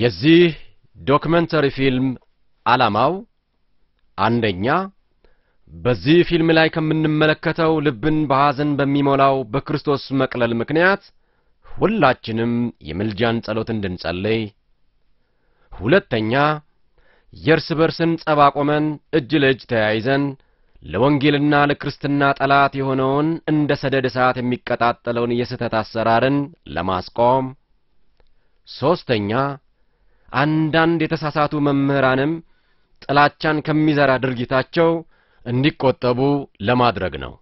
የዚህ ዶክመንተሪ ፊልም ዓላማው አንደኛ በዚህ ፊልም ላይ ከምንመለከተው ልብን በሐዘን በሚሞላው በክርስቶስ መቅለል ምክንያት ሁላችንም የምልጃን ጸሎት እንድንጸልይ፣ ሁለተኛ የእርስ በርስን ጸብ አቁመን እጅ ለእጅ ተያይዘን ለወንጌልና ለክርስትና ጠላት የሆነውን እንደ ሰደድ እሳት የሚቀጣጠለውን የስህተት አሰራርን ለማስቆም፣ ሦስተኛ አንዳንድ የተሳሳቱ መምህራንም ጥላቻን ከሚዘራ ድርጊታቸው እንዲቆጠቡ ለማድረግ ነው።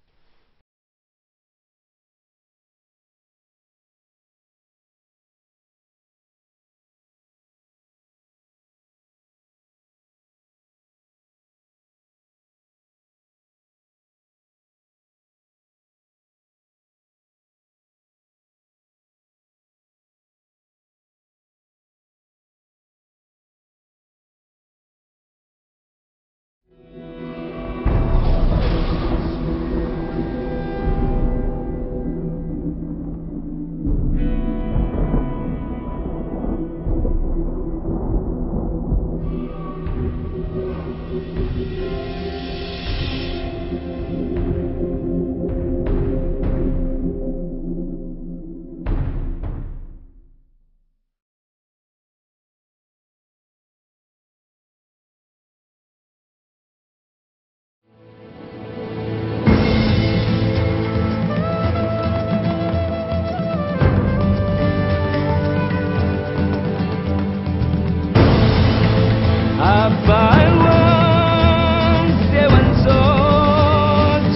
አባይ ወንዝ የወንዞች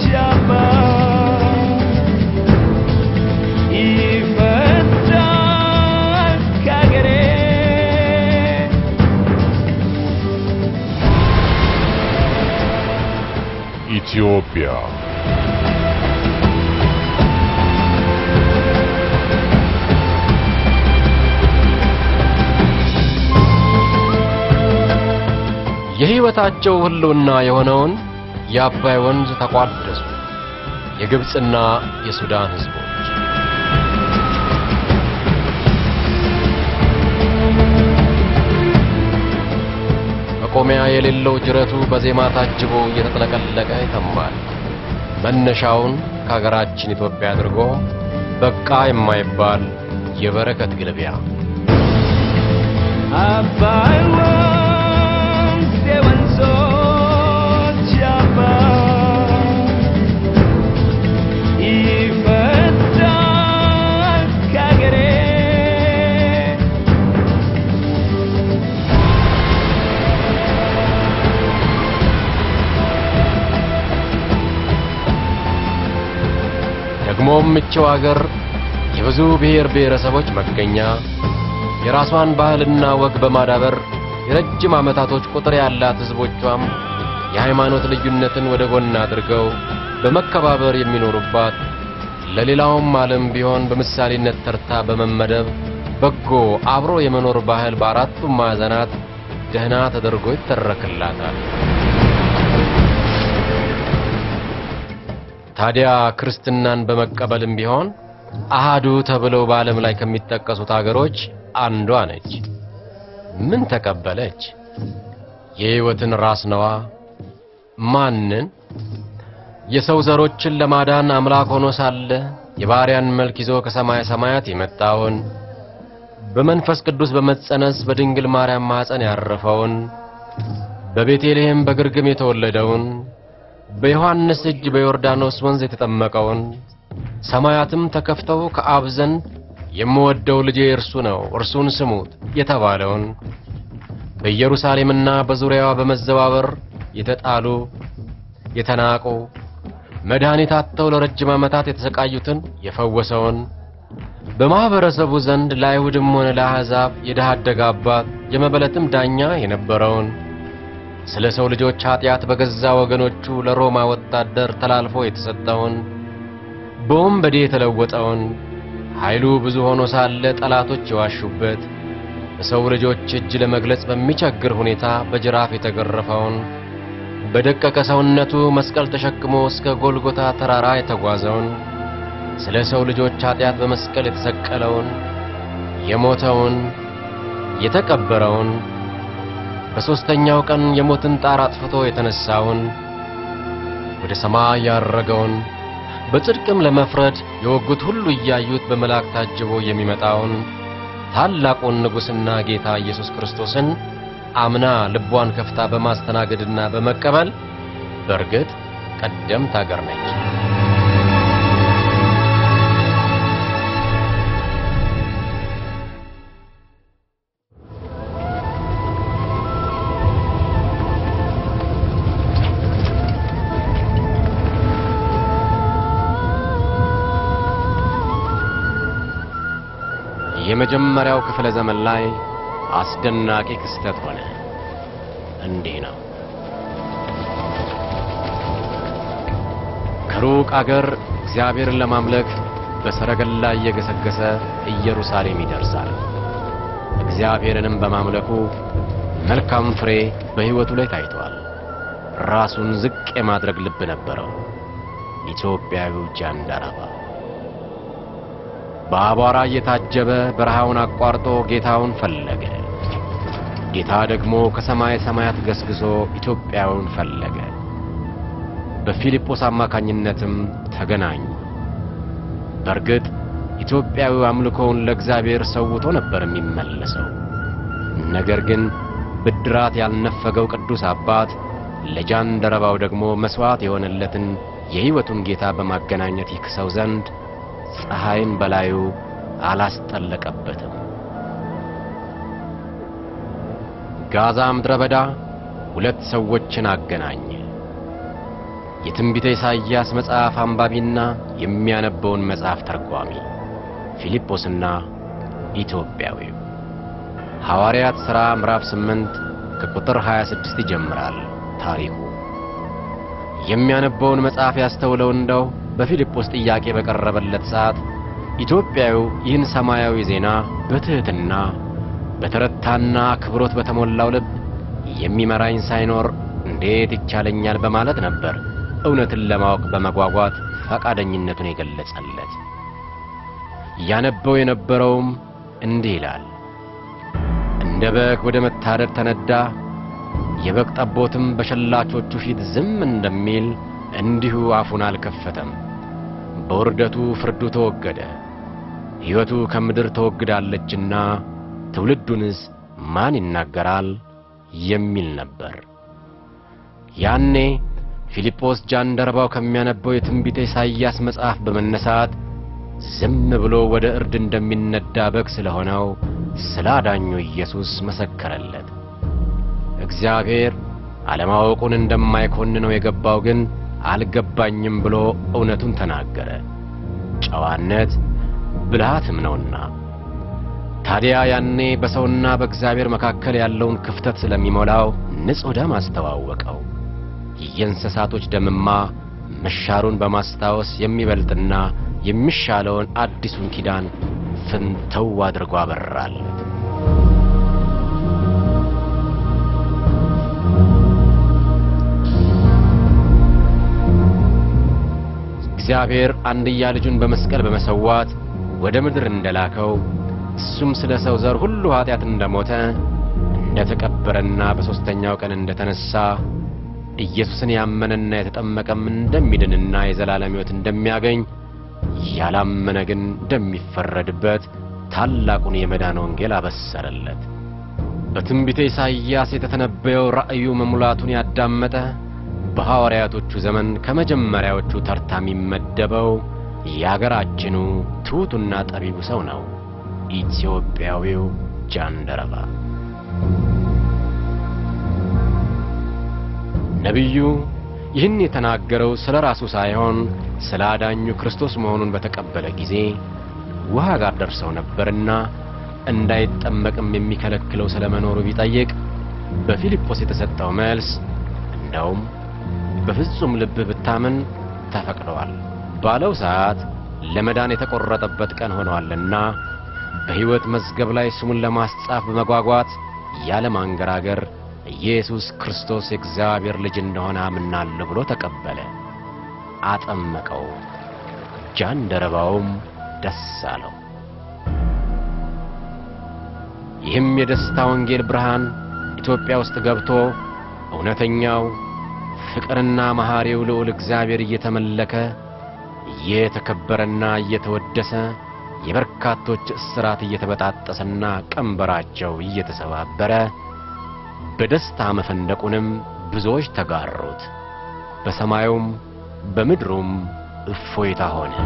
አባት ይፈሳል ከአገሬ ኢትዮጵያ የሕይወታቸው ሕልውና የሆነውን የአባይ ወንዝ ተቋደሱ የግብፅና የሱዳን ሕዝቦች። መቆሚያ የሌለው ጅረቱ በዜማ ታጅቦ እየተጥለቀለቀ ይተማል። መነሻውን ከአገራችን ኢትዮጵያ አድርጎ በቃ የማይባል የበረከት ግልቢያ አባይ ወንዝ የወንዞች አባት ይፈሳል ከአገሬ ደግሞም እችው አገር የብዙ ብሔር ብሔረሰቦች መገኛ የራሷን ባህልና ወግ በማዳበር የረጅም ዓመታቶች ቁጥር ያላት ሕዝቦቿም የሃይማኖት ልዩነትን ወደ ጎን አድርገው በመከባበር የሚኖሩባት ለሌላውም ዓለም ቢሆን በምሳሌነት ተርታ በመመደብ በጎ አብሮ የመኖር ባህል በአራቱም ማዕዘናት ደህና ተደርጎ ይተረክላታል። ታዲያ ክርስትናን በመቀበልም ቢሆን አሃዱ ተብለው በዓለም ላይ ከሚጠቀሱት አገሮች አንዷ ነች። ምን ተቀበለች? የሕይወትን ራስ ነዋ። ማንን? የሰው ዘሮችን ለማዳን አምላክ ሆኖ ሳለ የባሪያን መልክ ይዞ ከሰማየ ሰማያት የመጣውን በመንፈስ ቅዱስ በመጸነስ በድንግል ማርያም ማኅፀን ያረፈውን በቤተልሔም በግርግም የተወለደውን በዮሐንስ እጅ በዮርዳኖስ ወንዝ የተጠመቀውን ሰማያትም ተከፍተው ከአብ ዘንድ የምወደው ልጄ እርሱ ነው እርሱን ስሙት የተባለውን በኢየሩሳሌምና በዙሪያዋ በመዘዋወር የተጣሉ የተናቁ መድኃኒት አጥተው ለረጅም ዓመታት የተሰቃዩትን የፈወሰውን በማኅበረሰቡ ዘንድ ለአይሁድም ሆነ ለአሕዛብ የድሃ አደግ አባት የመበለትም ዳኛ የነበረውን ስለ ሰው ልጆች ኀጢአት በገዛ ወገኖቹ ለሮማ ወታደር ተላልፎ የተሰጠውን በወንበዴ የተለወጠውን ኃይሉ ብዙ ሆኖ ሳለ ጠላቶች የዋሹበት በሰው ልጆች እጅ ለመግለጽ በሚቸግር ሁኔታ በጅራፍ የተገረፈውን በደቀቀ ሰውነቱ መስቀል ተሸክሞ እስከ ጎልጎታ ተራራ የተጓዘውን ስለ ሰው ልጆች ኀጢአት በመስቀል የተሰቀለውን የሞተውን የተቀበረውን በሦስተኛው ቀን የሞትን ጣር አጥፍቶ የተነሣውን ወደ ሰማይ ያረገውን በጽድቅም ለመፍረድ የወጉት ሁሉ እያዩት በመልአክ ታጅቦ የሚመጣውን ታላቁን ንጉሥና ጌታ ኢየሱስ ክርስቶስን አምና ልቧን ከፍታ በማስተናገድና በመቀበል በእርግጥ ቀደምት አገር ነች። የመጀመሪያው ክፍለ ዘመን ላይ አስደናቂ ክስተት ሆነ። እንዲህ ነው። ከሩቅ አገር እግዚአብሔርን ለማምለክ በሰረገላ እየገሰገሰ ኢየሩሳሌም ይደርሳል። እግዚአብሔርንም በማምለኩ መልካም ፍሬ በሕይወቱ ላይ ታይቷል። ራሱን ዝቅ የማድረግ ልብ ነበረው። ኢትዮጵያዊው ጃንደረባ በአቧራ እየታጀበ በረሃውን አቋርጦ ጌታውን ፈለገ። ጌታ ደግሞ ከሰማይ ሰማያት ገስግሶ ኢትዮጵያውን ፈለገ። በፊልጶስ አማካኝነትም ተገናኙ። በእርግጥ ኢትዮጵያዊው አምልኮውን ለእግዚአብሔር ሰውቶ ነበር የሚመለሰው። ነገር ግን ብድራት ያልነፈገው ቅዱስ አባት ለጃንደረባው ደግሞ መሥዋዕት የሆነለትን የሕይወቱን ጌታ በማገናኘት ይክሰው ዘንድ ፀሐይን በላዩ አላስጠለቀበትም። ጋዛ ምድረ በዳ ሁለት ሰዎችን አገናኘ። የትንቢተ ኢሳይያስ መጽሐፍ አንባቢና የሚያነበውን መጽሐፍ ተርጓሚ ፊልጶስና ኢትዮጵያዊው። ሐዋርያት ሥራ ምዕራፍ 8 ከቁጥር 26 ይጀምራል ታሪኩ። የሚያነበውን መጽሐፍ ያስተውለው እንደው በፊልጶስ ጥያቄ በቀረበለት ሰዓት ኢትዮጵያዊው ይህን ሰማያዊ ዜና በትሕትና በተረታና አክብሮት በተሞላው ልብ የሚመራኝ ሳይኖር እንዴት ይቻለኛል በማለት ነበር እውነትን ለማወቅ በመጓጓት ፈቃደኝነቱን የገለጸለት። ያነበው የነበረውም እንዲህ ይላል። እንደ በግ ወደ መታረድ ተነዳ፣ የበግ ጠቦትም በሸላቾቹ ፊት ዝም እንደሚል እንዲሁ አፉን አልከፈተም። በውርደቱ ፍርዱ ተወገደ፣ ሕይወቱ ከምድር ተወግዳለችና ትውልዱንስ ማን ይናገራል የሚል ነበር። ያኔ ፊልጶስ ጃንደረባው ከሚያነበው የትንቢተ ኢሳይያስ መጽሐፍ በመነሳት ዝም ብሎ ወደ እርድ እንደሚነዳ በግ ስለሆነው ስለ አዳኙ ኢየሱስ መሰከረለት። እግዚአብሔር አለማወቁን እንደማይኮንነው የገባው ግን አልገባኝም ብሎ እውነቱን ተናገረ። ጨዋነት ብልሃትም ነውና። ታዲያ ያኔ በሰውና በእግዚአብሔር መካከል ያለውን ክፍተት ስለሚሞላው ንጹሕ ደም አስተዋወቀው። የእንስሳቶች ደምማ መሻሩን በማስታወስ የሚበልጥና የሚሻለውን አዲሱን ኪዳን ፍንተው አድርጎ አበራል። እግዚአብሔር አንድያ ልጁን በመስቀል በመሰዋት ወደ ምድር እንደላከው እሱም ስለ ሰው ዘር ሁሉ ኀጢአት እንደሞተ እንደተቀበረና በሦስተኛው ቀን እንደተነሣ ኢየሱስን ያመነና የተጠመቀም እንደሚድንና የዘላለም ሕይወት እንደሚያገኝ ያላመነ ግን እንደሚፈረድበት ታላቁን የመዳን ወንጌል አበሰረለት። በትንቢተ ኢሳይያስ የተተነበየው ራእዩ መሙላቱን ያዳመጠ በሐዋርያቶቹ ዘመን ከመጀመሪያዎቹ ተርታ የሚመደበው የአገራችኑ ትሑቱና ጠቢቡ ሰው ነው፣ ኢትዮጵያዊው ጃንደረባ። ነቢዩ ይህን የተናገረው ስለ ራሱ ሳይሆን ስለ አዳኙ ክርስቶስ መሆኑን በተቀበለ ጊዜ ውሃ ጋር ደርሰው ነበርና እንዳይጠመቅም የሚከለክለው ስለ መኖሩ ቢጠይቅ በፊልጶስ የተሰጠው መልስ እንደውም በፍጹም ልብህ ብታምን ተፈቅደዋል ባለው ሰዓት ለመዳን የተቆረጠበት ቀን ሆነዋልና በሕይወት መዝገብ ላይ ስሙን ለማስጻፍ በመጓጓት ያለ ማንገራገር ኢየሱስ ክርስቶስ የእግዚአብሔር ልጅ እንደሆነ አምናለሁ ብሎ ተቀበለ። አጠመቀው። ጃንደረባውም ደስ አለው። ይህም የደስታ ወንጌል ብርሃን ኢትዮጵያ ውስጥ ገብቶ እውነተኛው ፍቅርና መሐሪው ልዑል እግዚአብሔር እየተመለከ እየተከበረና እየተወደሰ የበርካቶች እስራት እየተበጣጠሰና ቀንበራቸው እየተሰባበረ በደስታ መፈንደቁንም ብዙዎች ተጋሩት። በሰማዩም በምድሩም እፎይታ ሆነ።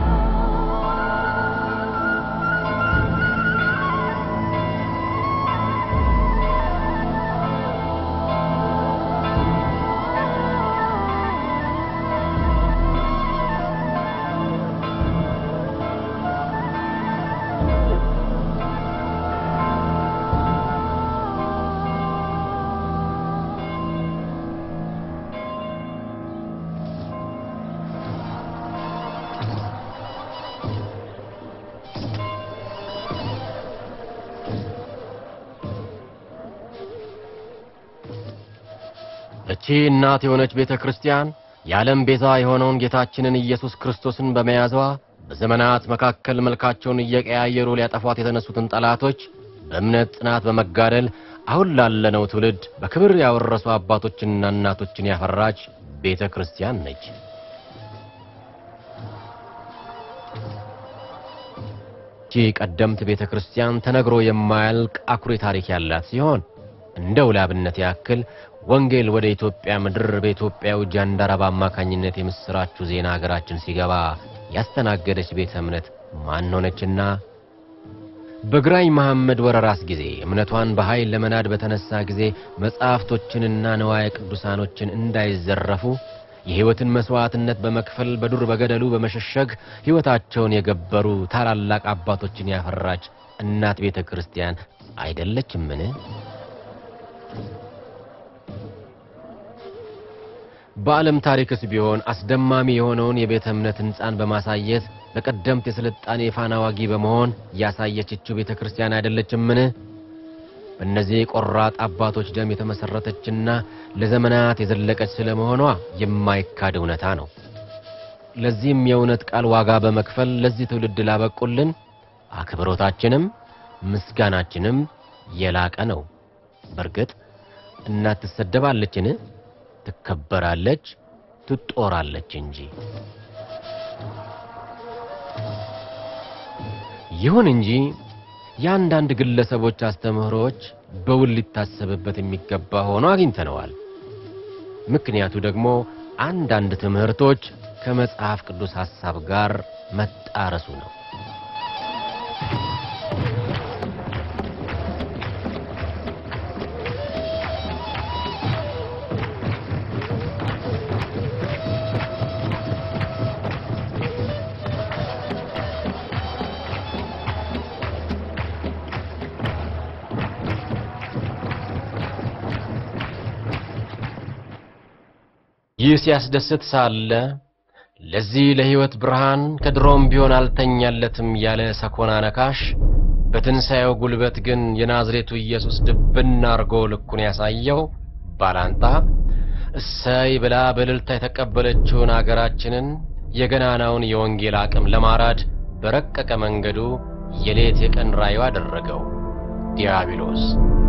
እቺ እናት የሆነች ቤተ ክርስቲያን የዓለም ቤዛ የሆነውን ጌታችንን ኢየሱስ ክርስቶስን በመያዟ በዘመናት መካከል መልካቸውን እየቀያየሩ ሊያጠፏት የተነሱትን ጠላቶች በእምነት ጽናት በመጋደል አሁን ላለነው ትውልድ በክብር ያወረሱ አባቶችንና እናቶችን ያፈራች ቤተ ክርስቲያን ነች። ይህቺ ቀደምት ቤተ ክርስቲያን ተነግሮ የማያልቅ አኩሪ ታሪክ ያላት ሲሆን እንደ ውላብነት ያክል ወንጌል ወደ ኢትዮጵያ ምድር በኢትዮጵያው ጃንደረባ አማካኝነት የምስራቹ ዜና ሀገራችን ሲገባ ያስተናገደች ቤተ እምነት ማን ሆነችና? በግራኝ መሐመድ ወረራስ ጊዜ እምነቷን በኃይል ለመናድ በተነሳ ጊዜ መጻሕፍቶችንና ንዋየ ቅዱሳኖችን እንዳይዘረፉ የሕይወትን መሥዋዕትነት በመክፈል በዱር በገደሉ በመሸሸግ ሕይወታቸውን የገበሩ ታላላቅ አባቶችን ያፈራች እናት ቤተ ክርስቲያን አይደለችምን? በዓለም ታሪክስ ቢሆን አስደማሚ የሆነውን የቤተ እምነት ሕንፃን በማሳየት በቀደምት የሥልጣኔ ፋና ዋጊ በመሆን ያሳየችችው ቤተ ክርስቲያን አይደለችምን? በእነዚህ ቆራጥ አባቶች ደም የተመሠረተችና ለዘመናት የዘለቀች ስለመሆኗ የማይካድ እውነታ ነው። ለዚህም የእውነት ቃል ዋጋ በመክፈል ለዚህ ትውልድ ላበቁልን አክብሮታችንም ምስጋናችንም የላቀ ነው። በርግጥ እናት ትሰደባለችን? ትከበራለች፣ ትጦራለች እንጂ። ይሁን እንጂ የአንዳንድ ግለሰቦች አስተምህሮዎች በውል ሊታሰብበት የሚገባ ሆኖ አግኝተነዋል። ምክንያቱ ደግሞ አንዳንድ ትምህርቶች ከመጽሐፍ ቅዱስ ሐሳብ ጋር መጣረሱ ነው። ይህ ሲያስደስት ሳለ ለዚህ ለሕይወት ብርሃን ከድሮም ቢሆን አልተኛለትም ያለ ሰኮና ነካሽ በትንሣኤው ጉልበት ግን የናዝሬቱ ኢየሱስ ድብና አርጎ ልኩን ያሳየው ባላንጣ እሰይ ብላ በእልልታ የተቀበለችውን አገራችንን የገናናውን የወንጌል አቅም ለማራድ በረቀቀ መንገዱ የሌት የቀን ራዩ አደረገው ዲያብሎስ።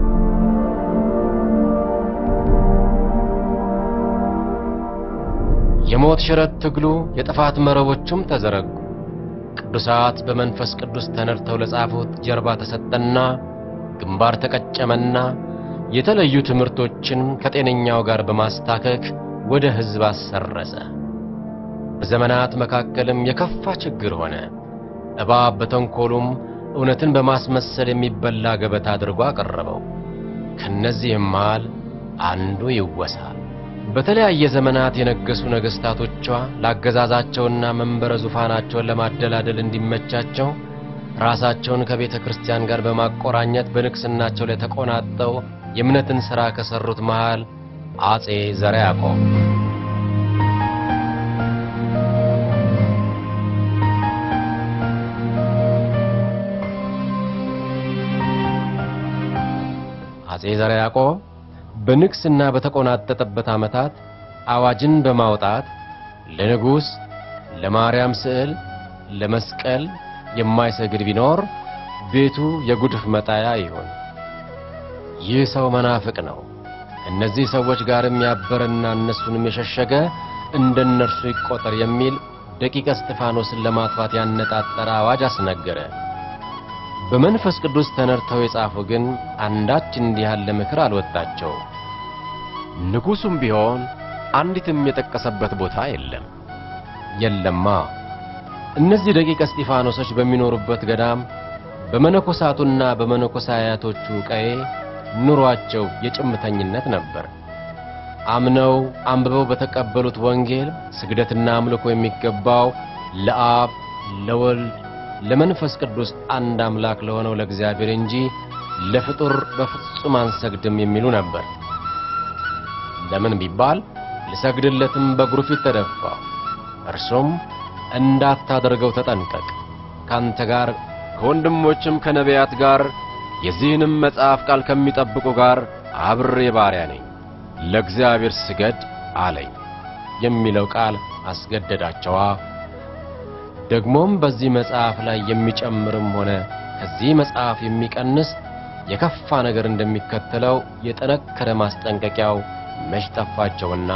የሞት ሽረት ትግሉ የጥፋት መረቦቹም ተዘረጉ። ቅዱሳት በመንፈስ ቅዱስ ተነድተው ለጻፉት ጀርባ ተሰጠና ግንባር ተቀጨመና የተለዩ ትምህርቶችን ከጤነኛው ጋር በማስታከክ ወደ ሕዝብ አሰረጸ። በዘመናት መካከልም የከፋ ችግር ሆነ። እባብ በተንኰሉም እውነትን በማስመሰል የሚበላ ገበታ አድርጎ አቀረበው። ከነዚህም መሃል አንዱ ይወሳል። በተለያየ ዘመናት የነገሱ ነገሥታቶቿ ለአገዛዛቸውና መንበረ ዙፋናቸውን ለማደላደል እንዲመቻቸው ራሳቸውን ከቤተ ክርስቲያን ጋር በማቆራኘት በንግሥናቸው ላይ ተቆናጠው የእምነትን ሥራ ከሠሩት መሃል አጼ ዘርዓ ያዕቆብ አጼ ዘርዓ ያዕቆብ በንግሥና በተቆናጠጠበት ዓመታት አዋጅን በማውጣት ለንጉሥ፣ ለማርያም ስዕል፣ ለመስቀል የማይሰግድ ቢኖር ቤቱ የጉድፍ መጣያ ይሁን፣ ይህ ሰው መናፍቅ ነው። ከእነዚህ ሰዎች ጋርም ያበረና እነሱንም የሸሸገ እንደ እነርሱ ይቆጠር የሚል ደቂቀ እስጢፋኖስን ለማጥፋት ያነጣጠረ አዋጅ አስነገረ። በመንፈስ ቅዱስ ተነድተው የጻፉ ግን አንዳች እንዲህ ያለ ምክር አልወጣቸው። ንጉሡም ቢሆን አንዲትም የጠቀሰበት ቦታ የለም። የለማ እነዚህ ደቂቀ እስጢፋኖሶች በሚኖሩበት ገዳም በመነኮሳቱና በመነኮሳያቶቹ ቀዬ ኑሯቸው የጭምተኝነት ነበር። አምነው አንብበው በተቀበሉት ወንጌል ስግደትና አምልኮ የሚገባው ለአብ ለወልድ ለመንፈስ ቅዱስ አንድ አምላክ ለሆነው ለእግዚአብሔር እንጂ ለፍጡር በፍጹም አንሰግድም የሚሉ ነበር። ለምን ቢባል ልሰግድለትም በእግሩ ፊት ተደፋው። እርሱም እንዳታደርገው ተጠንቀቅ፣ ካንተ ጋር ከወንድሞችም ከነቢያት ጋር የዚህንም መጽሐፍ ቃል ከሚጠብቁ ጋር አብሬ ባሪያ ነኝ፣ ለእግዚአብሔር ስገድ አለኝ የሚለው ቃል አስገደዳቸዋ። ደግሞም በዚህ መጽሐፍ ላይ የሚጨምርም ሆነ ከዚህ መጽሐፍ የሚቀንስ የከፋ ነገር እንደሚከተለው የጠነከረ ማስጠንቀቂያው መች ጠፋቸውና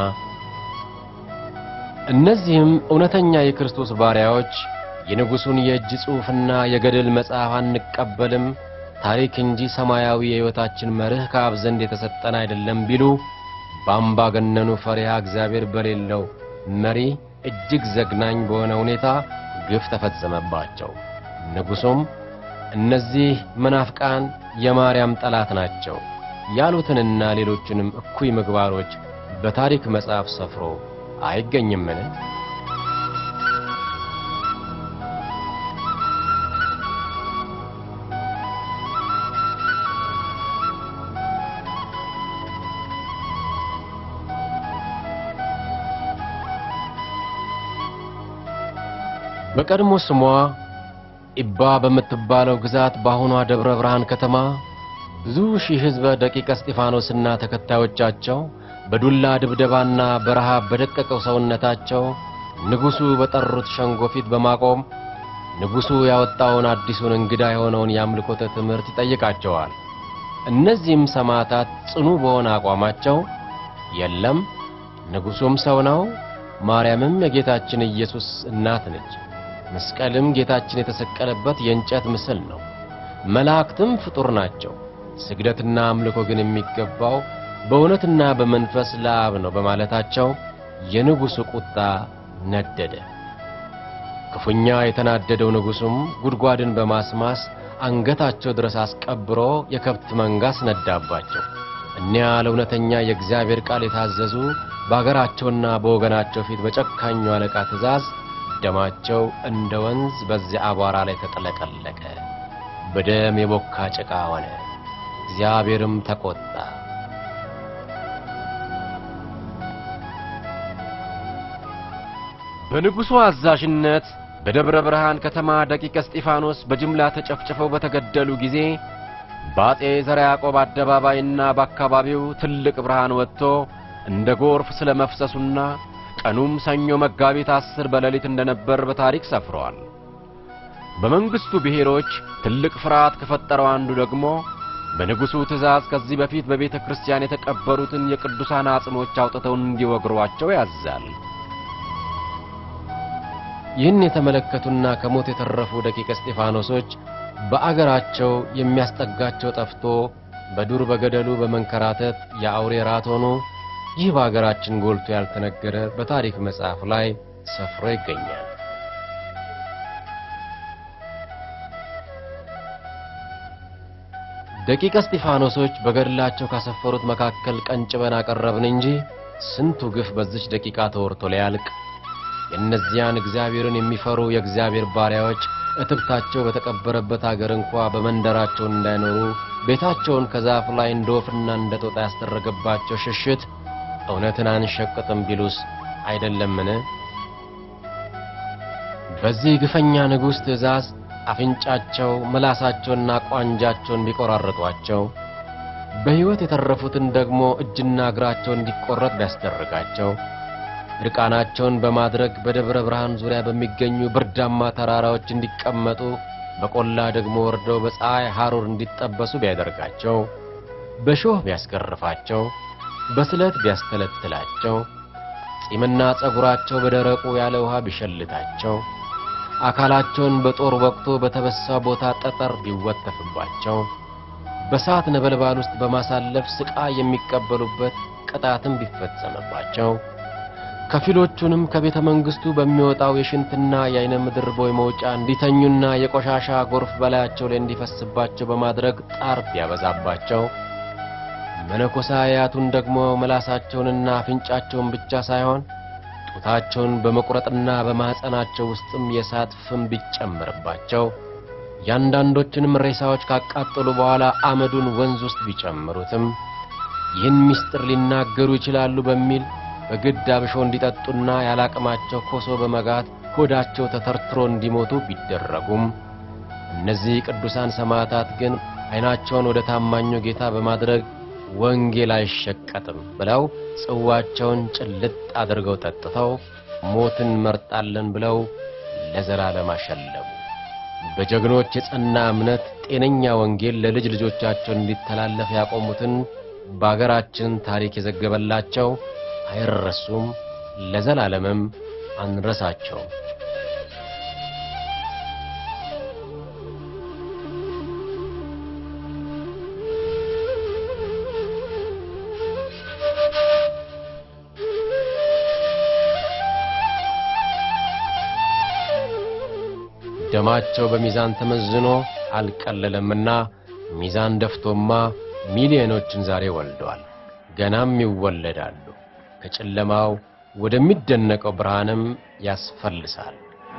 እነዚህም እውነተኛ የክርስቶስ ባሪያዎች የንጉሡን የእጅ ጽሑፍና የገድል መጽሐፍ አንቀበልም፣ ታሪክ እንጂ ሰማያዊ የሕይወታችን መርህ ከአብ ዘንድ የተሰጠን አይደለም ቢሉ በአምባገነኑ ፈሪሃ እግዚአብሔር በሌለው መሪ እጅግ ዘግናኝ በሆነ ሁኔታ ግፍ ተፈጸመባቸው። ንጉሡም እነዚህ መናፍቃን የማርያም ጠላት ናቸው ያሉትንና ሌሎችንም እኩይ ምግባሮች በታሪክ መጽሐፍ ሰፍሮ አይገኝምን? በቀድሞ ስሟ ኢባ በምትባለው ግዛት በአሁኗ ደብረ ብርሃን ከተማ ብዙ ሺህ ሕዝበ ደቂቀ እስጢፋኖስና ተከታዮቻቸው በዱላ ድብደባና በረሃብ በደቀቀው ሰውነታቸው ንጉሡ በጠሩት ሸንጎ ፊት በማቆም ንጉሡ ያወጣውን አዲሱን እንግዳ የሆነውን የአምልኮተ ትምህርት ይጠይቃቸዋል። እነዚህም ሰማዕታት ጽኑ በሆነ አቋማቸው የለም ንጉሡም ሰው ነው፣ ማርያምም የጌታችን ኢየሱስ እናት ነች፣ መስቀልም ጌታችን የተሰቀለበት የእንጨት ምስል ነው፣ መላእክትም ፍጡር ናቸው፣ ስግደትና አምልኮ ግን የሚገባው በእውነትና በመንፈስ ለአብ ነው በማለታቸው የንጉሡ ቁጣ ነደደ። ክፉኛ የተናደደው ንጉሡም ጉድጓድን በማስማስ አንገታቸው ድረስ አስቀብሮ የከብት መንጋ አስነዳባቸው። እኒያ ለእውነተኛ የእግዚአብሔር ቃል የታዘዙ በአገራቸውና በወገናቸው ፊት በጨካኙ አለቃ ትእዛዝ ደማቸው እንደ ወንዝ በዚያ አቧራ ላይ ተጠለቀለቀ፣ በደም የቦካ ጭቃ ሆነ። እግዚአብሔርም ተቆጣ። በንጉሡ አዛዥነት በደብረ ብርሃን ከተማ ደቂቀ እስጢፋኖስ በጅምላ ተጨፍጭፈው በተገደሉ ጊዜ በአጼ ዘርዓ ያዕቆብ አደባባይና በአካባቢው ትልቅ ብርሃን ወጥቶ እንደ ጎርፍ ስለ መፍሰሱና ቀኑም ሰኞ መጋቢት አስር በሌሊት እንደነበር በታሪክ ሰፍሯል። በመንግሥቱ ብሔሮች ትልቅ ፍርሃት ከፈጠረው አንዱ ደግሞ በንጉሡ ትእዛዝ ከዚህ በፊት በቤተ ክርስቲያን የተቀበሩትን የቅዱሳን አጽሞች አውጥተው እንዲወግሯቸው ያዛል። ይህን የተመለከቱና ከሞት የተረፉ ደቂቀ እስጢፋኖሶች በአገራቸው የሚያስጠጋቸው ጠፍቶ በዱር በገደሉ በመንከራተት የአውሬ ራት ሆኑ። ይህ በአገራችን ጎልቶ ያልተነገረ በታሪክ መጽሐፍ ላይ ሰፍሮ ይገኛል። ደቂቀ እስጢፋኖሶች በገድላቸው ካሰፈሩት መካከል ቀንጭበን አቀረብን እንጂ ስንቱ ግፍ በዚች ደቂቃ ተወርቶ ሊያልቅ የእነዚያን እግዚአብሔርን የሚፈሩ የእግዚአብሔር ባሪያዎች እትብታቸው በተቀበረበት አገር እንኳ በመንደራቸው እንዳይኖሩ ቤታቸውን ከዛፍ ላይ እንደ ወፍና እንደ ጦጣ ያስደረገባቸው ሽሽት እውነትን አንሸቅጥም ቢሉስ አይደለምን? በዚህ ግፈኛ ንጉሥ ትእዛዝ አፍንጫቸው ምላሳቸውና ቋንጃቸውን ቢቆራረጧቸው በሕይወት የተረፉትን ደግሞ እጅና እግራቸው እንዲቆረጥ ቢያስደርጋቸው ዕርቃናቸውን በማድረግ በደብረ ብርሃን ዙሪያ በሚገኙ ብርዳማ ተራራዎች እንዲቀመጡ በቆላ ደግሞ ወርደው በፀሐይ ሐሩር እንዲጠበሱ ቢያደርጋቸው በሾህ ቢያስገርፋቸው፣ በስለት ቢያስተለትላቸው፣ ጺምና ጸጉራቸው በደረቁ ያለ ውሃ ቢሸልታቸው፣ አካላቸውን በጦር ወቅቶ በተበሳ ቦታ ጠጠር ቢወተፍባቸው፣ በሳት ነበልባል ውስጥ በማሳለፍ ስቃይ የሚቀበሉበት ቅጣትም ቢፈጸምባቸው ከፊሎቹንም ከቤተ መንግሥቱ በሚወጣው የሽንትና የዓይነ ምድር ቦይ መውጫ እንዲተኙና የቆሻሻ ጎርፍ በላያቸው ላይ እንዲፈስባቸው በማድረግ ጣር ቢያበዛባቸው መነኮሳያቱን ደግሞ ምላሳቸውንና አፍንጫቸውን ብቻ ሳይሆን ጡታቸውን በመቁረጥና በማኅፀናቸው ውስጥም የእሳት ፍም ቢጨምርባቸው ያንዳንዶችንም ሬሳዎች ካቃጠሉ በኋላ አመዱን ወንዝ ውስጥ ቢጨምሩትም ይህን ምስጢር ሊናገሩ ይችላሉ በሚል በግድ አብሾ እንዲጠጡና ያላቅማቸው ኮሶ በመጋት ሆዳቸው ተተርትሮ እንዲሞቱ ቢደረጉም እነዚህ ቅዱሳን ሰማዕታት ግን ዓይናቸውን ወደ ታማኙ ጌታ በማድረግ ወንጌል አይሸቀጥም ብለው ጽዋቸውን ጭልጥ አድርገው ጠጥተው ሞትን መርጣለን ብለው ለዘላለም አሸለቡ። በጀግኖች የጸና እምነት ጤነኛ ወንጌል ለልጅ ልጆቻቸው እንዲተላለፍ ያቆሙትን በአገራችን ታሪክ የዘገበላቸው አይረሱም፣ ለዘላለምም አንረሳቸውም። ደማቸው በሚዛን ተመዝኖ አልቀለለምና ሚዛን ደፍቶማ ሚሊዮኖችን ዛሬ ወልደዋል፣ ገናም ይወለዳሉ። ከጨለማው ወደሚደነቀው ብርሃንም ያስፈልሳል።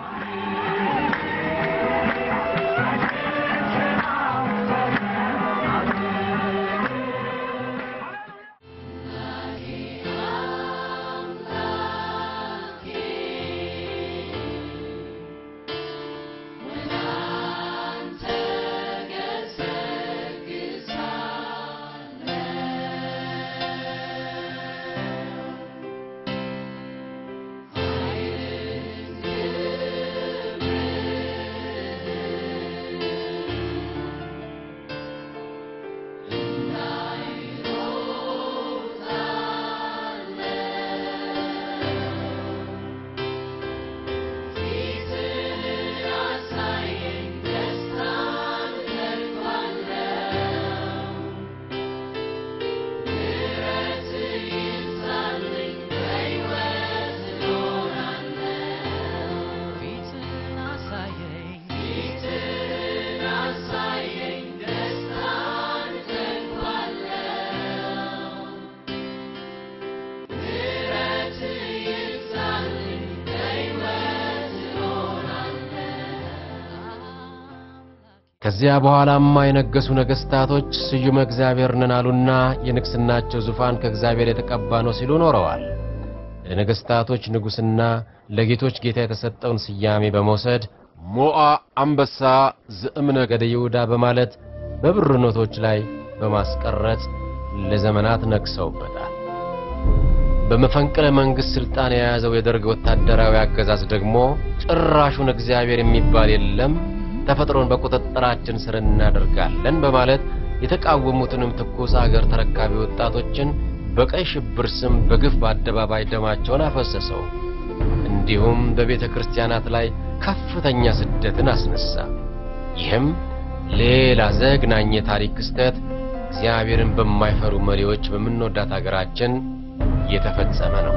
ከዚያ በኋላማ የነገሱ ነገሥታቶች ስዩመ እግዚአብሔር ነን አሉና የንግሥናቸው ዙፋን ከእግዚአብሔር የተቀባ ነው ሲሉ ኖረዋል። ለነገሥታቶች ንጉሥና ለጌቶች ጌታ የተሰጠውን ስያሜ በመውሰድ ሞዓ አንበሳ ዘእምነገደ ይሁዳ በማለት በብር ኖቶች ላይ በማስቀረጽ ለዘመናት ነግሰውበታል። በመፈንቅለ መንግሥት ሥልጣን የያዘው የደርግ ወታደራዊ አገዛዝ ደግሞ ጭራሹን እግዚአብሔር የሚባል የለም ተፈጥሮን በቁጥጥራችን ስር እናደርጋለን በማለት የተቃወሙትንም ትኩስ አገር ተረካቢ ወጣቶችን በቀይ ሽብር ስም በግፍ በአደባባይ ደማቸውን አፈሰሰው። እንዲሁም በቤተ ክርስቲያናት ላይ ከፍተኛ ስደትን አስነሳ። ይህም ሌላ ዘግናኝ የታሪክ ክስተት እግዚአብሔርን በማይፈሩ መሪዎች በምንወዳት አገራችን እየተፈጸመ ነው።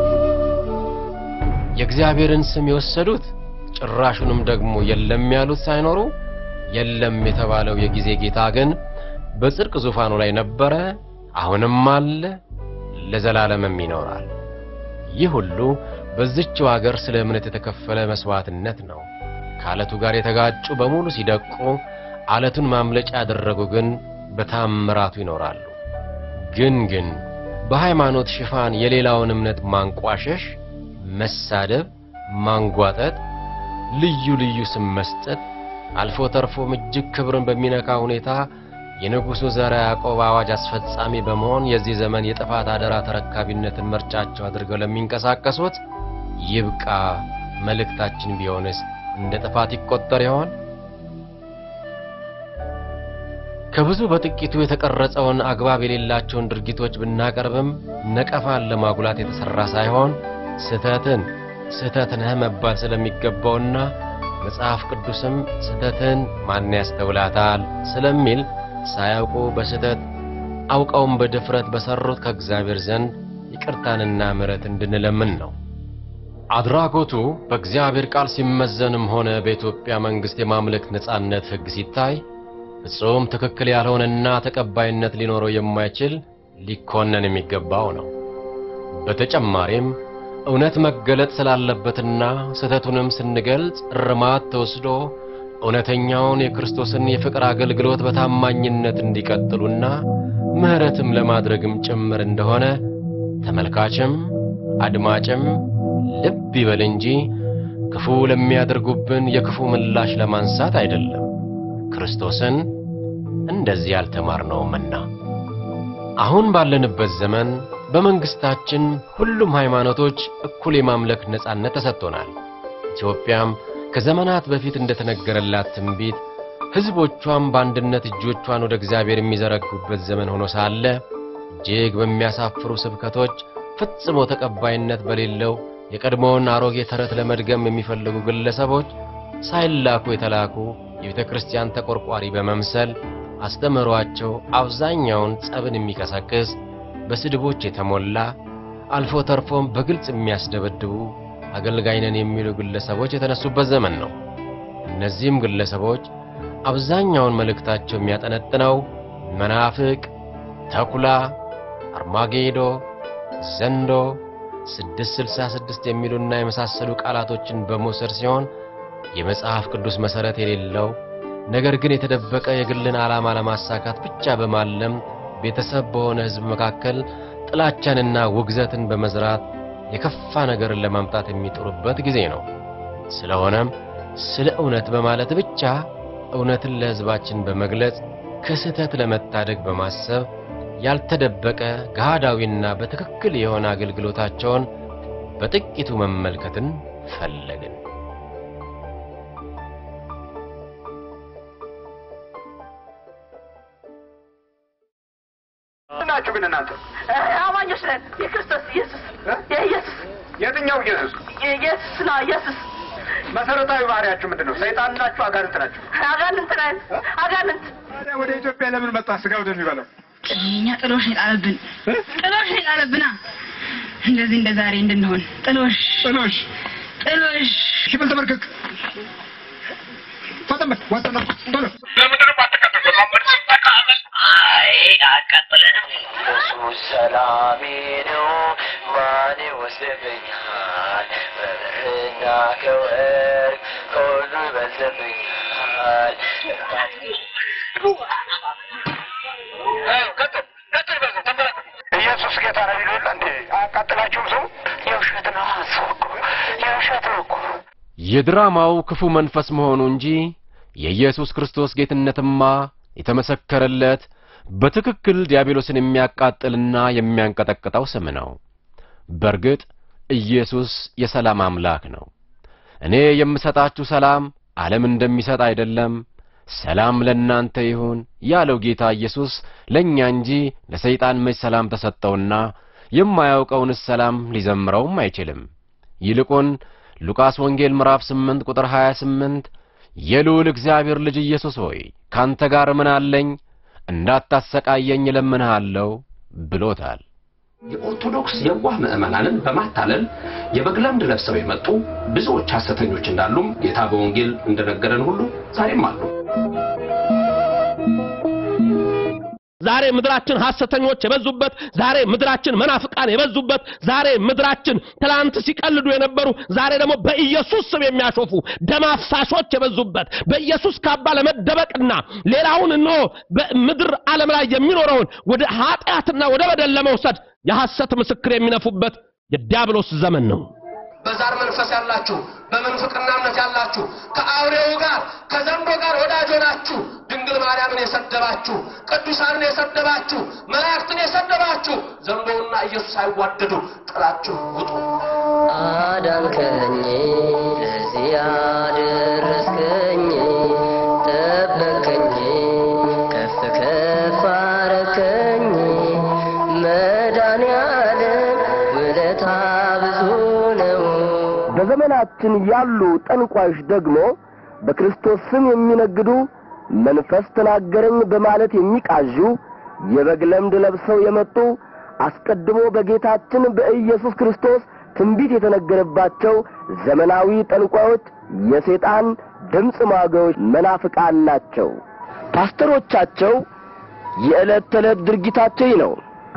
የእግዚአብሔርን ስም የወሰዱት ጭራሹንም ደግሞ የለም ያሉት ሳይኖሩ የለም የተባለው የጊዜ ጌታ ግን በጽድቅ ዙፋኑ ላይ ነበረ፣ አሁንም አለ፣ ለዘላለምም ይኖራል። ይህ ሁሉ በዚችው አገር ስለ እምነት የተከፈለ መስዋዕትነት ነው። ከዓለቱ ጋር የተጋጩ በሙሉ ሲደቁ፣ ዓለቱን ማምለጫ ያደረጉ ግን በታምራቱ ይኖራሉ። ግን ግን በሃይማኖት ሽፋን የሌላውን እምነት ማንቋሸሽ፣ መሳደብ፣ ማንጓጠጥ ልዩ ልዩ ስም መስጠት አልፎ ተርፎም እጅግ ክብርን በሚነካ ሁኔታ የንጉሡ ዘርዓ ያዕቆብ አዋጅ አስፈጻሚ በመሆን የዚህ ዘመን የጥፋት አደራ ተረካቢነትን ምርጫቸው አድርገው ለሚንቀሳቀሱት ይብቃ። መልእክታችን ቢሆንስ እንደ ጥፋት ይቆጠር ይሆን? ከብዙ በጥቂቱ የተቀረጸውን አግባብ የሌላቸውን ድርጊቶች ብናቀርብም ነቀፋን ለማጉላት የተሠራ ሳይሆን ስህተትን ስህተት ነህ መባል ስለሚገባውና መጽሐፍ ቅዱስም ስህተትን ማን ያስተውላታል ስለሚል ሳያውቁ በስህተት አውቀውም በድፍረት በሠሩት ከእግዚአብሔር ዘንድ ይቅርታንና ምሕረት እንድንለምን ነው። አድራጎቱ በእግዚአብሔር ቃል ሲመዘንም ሆነ በኢትዮጵያ መንግሥት የማምለክ ነጻነት ሕግ ሲታይ ፍጹም ትክክል ያልሆነና ተቀባይነት ሊኖረው የማይችል ሊኮነን የሚገባው ነው። በተጨማሪም እውነት መገለጥ ስላለበትና ስህተቱንም ስንገልጽ እርማት ተወስዶ እውነተኛውን የክርስቶስን የፍቅር አገልግሎት በታማኝነት እንዲቀጥሉና ምሕረትም ለማድረግም ጭምር እንደሆነ ተመልካችም አድማጭም ልብ ይበል እንጂ ክፉ ለሚያደርጉብን የክፉ ምላሽ ለማንሳት አይደለም። ክርስቶስን እንደዚህ ያልተማርነውምና አሁን ባለንበት ዘመን በመንግስታችን ሁሉም ሃይማኖቶች እኩል የማምለክ ነጻነት ተሰጥቶናል። ኢትዮጵያም ከዘመናት በፊት እንደተነገረላት ትንቢት ሕዝቦቿም በአንድነት እጆቿን ወደ እግዚአብሔር የሚዘረጉበት ዘመን ሆኖ ሳለ እጅግ በሚያሳፍሩ ስብከቶች ፍጽሞ ተቀባይነት በሌለው የቀድሞውን አሮጌ ተረት ለመድገም የሚፈልጉ ግለሰቦች ሳይላኩ የተላኩ የቤተ ክርስቲያን ተቆርቋሪ በመምሰል አስተምህሯቸው አብዛኛውን ጸብን የሚቀሰቅስ በስድቦች የተሞላ አልፎ ተርፎም በግልጽ የሚያስደበድቡ አገልጋይ ነን የሚሉ ግለሰቦች የተነሱበት ዘመን ነው። እነዚህም ግለሰቦች አብዛኛውን መልእክታቸው የሚያጠነጥነው መናፍቅ፣ ተኩላ፣ አርማጌዶ፣ ዘንዶ፣ ስድስት ስልሳ ስድስት የሚሉና የመሳሰሉ ቃላቶችን በመውሰድ ሲሆን የመጽሐፍ ቅዱስ መሠረት የሌለው ነገር ግን የተደበቀ የግልን ዓላማ ለማሳካት ብቻ በማለም ቤተሰብ በሆነ ሕዝብ መካከል ጥላቻንና ውግዘትን በመዝራት የከፋ ነገርን ለማምጣት የሚጥሩበት ጊዜ ነው። ስለሆነም ስለ እውነት በማለት ብቻ እውነትን ለሕዝባችን በመግለጽ ከስህተት ለመታደግ በማሰብ ያልተደበቀ ገሃዳዊና በትክክል የሆነ አገልግሎታቸውን በጥቂቱ መመልከትን ፈለግን። ናችሁ ግን እናንተ አማኞች ነን። የክርስቶስ ኢየሱስ የኢየሱስ የትኛው ኢየሱስ? ኢየሱስ ነው። ኢየሱስ መሰረታዊ ባህሪያችሁ ምንድን ነው? ሰይጣን ናችሁ? አጋንንት ናችሁ? አጋንንት ነን። አጋንንት ታዲያ ወደ ኢትዮጵያ ለምን መጣ? ስጋ ወደሚበላው እኛ ጥሎሽ ነው የጣለብን። ጥሎሽ ነው የጣለብና እንደዚህ እንደ ዛሬ እንድንሆን ጥሎሽ ጥሎሽ ጥሎሽ ሽብል ተመልከክ ፈጠን በል ወጥና ቶሎ ኢየሱስ ሰላሜ ነው፣ ማን ይወስድብኛል? በብርና ከወርቅ ከሁሉ ይበልጥብኛል። ኢየሱስ ጌታ ነው ይሉ የለ እንዴ? አያቃጥላችሁም? ሰው የውሸት ነው እሱ እኮ የውሸት ነው እኮ። የድራማው ክፉ መንፈስ መሆኑ እንጂ የኢየሱስ ክርስቶስ ጌትነትማ የተመሰከረለት በትክክል ዲያብሎስን የሚያቃጥልና የሚያንቀጠቅጠው ስም ነው። በርግጥ ኢየሱስ የሰላም አምላክ ነው። እኔ የምሰጣችሁ ሰላም ዓለም እንደሚሰጥ አይደለም፣ ሰላም ለእናንተ ይሁን ያለው ጌታ ኢየሱስ ለእኛ እንጂ ለሰይጣን መች ሰላም ተሰጠውና የማያውቀውንስ ሰላም ሊዘምረውም አይችልም። ይልቁን ሉቃስ ወንጌል ምዕራፍ 8 ቁጥር 28 የልዑል እግዚአብሔር ልጅ ኢየሱስ ሆይ ካንተ ጋር ምን አለኝ እንዳታሰቃየኝ እለምንሃለሁ ብሎታል። የኦርቶዶክስ የዋህ ምዕመናንን በማታለል የበግ ለምድ ለብሰው የመጡ ብዙዎች ሐሰተኞች እንዳሉም ጌታ በወንጌል እንደነገረን ሁሉ ዛሬም አሉ። ዛሬ ምድራችን ሐሰተኞች የበዙበት፣ ዛሬ ምድራችን መናፍቃን የበዙበት፣ ዛሬ ምድራችን ትላንት ሲቀልዱ የነበሩ ዛሬ ደግሞ በኢየሱስ ስም የሚያሾፉ ደም አፍሳሾች የበዙበት በኢየሱስ ካባ ለመደበቅና ሌላውን እንሆ በምድር ዓለም ላይ የሚኖረውን ወደ ኃጢአትና ወደ በደል ለመውሰድ የሐሰት ምስክር የሚነፉበት የዲያብሎስ ዘመን ነው። በዛር መንፈስ ያላችሁ፣ በምንፍቅና እምነት ያላችሁ፣ ከአውሬው ጋር ከዘንዶ ጋር ወዳጅ ሆናችሁ ድንግል ማርያምን የሰደባችሁ፣ ቅዱሳንን የሰደባችሁ፣ መላእክትን የሰደባችሁ ዘንዶውና ኢየሱስ ሳይዋደዱ ጥላችሁ ውጡ። አዳንከኝ ለዚህ ያደረስከኝ ጠበከኝ ከፍ ውለታ ብዙ ነው። በዘመናችን ያሉ ጠንቋዮች ደግሞ በክርስቶስ ስም የሚነግዱ መንፈስ ተናገረኝ በማለት የሚቃዡ የበግ ለምድ ለብሰው የመጡ አስቀድሞ በጌታችን በኢየሱስ ክርስቶስ ትንቢት የተነገረባቸው ዘመናዊ ጠንቋዮች የሰይጣን ድምፅ ማጉያዎች መናፍቃን ናቸው። ፓስተሮቻቸው የዕለት ተዕለት ድርጊታቸው ይህ ነው።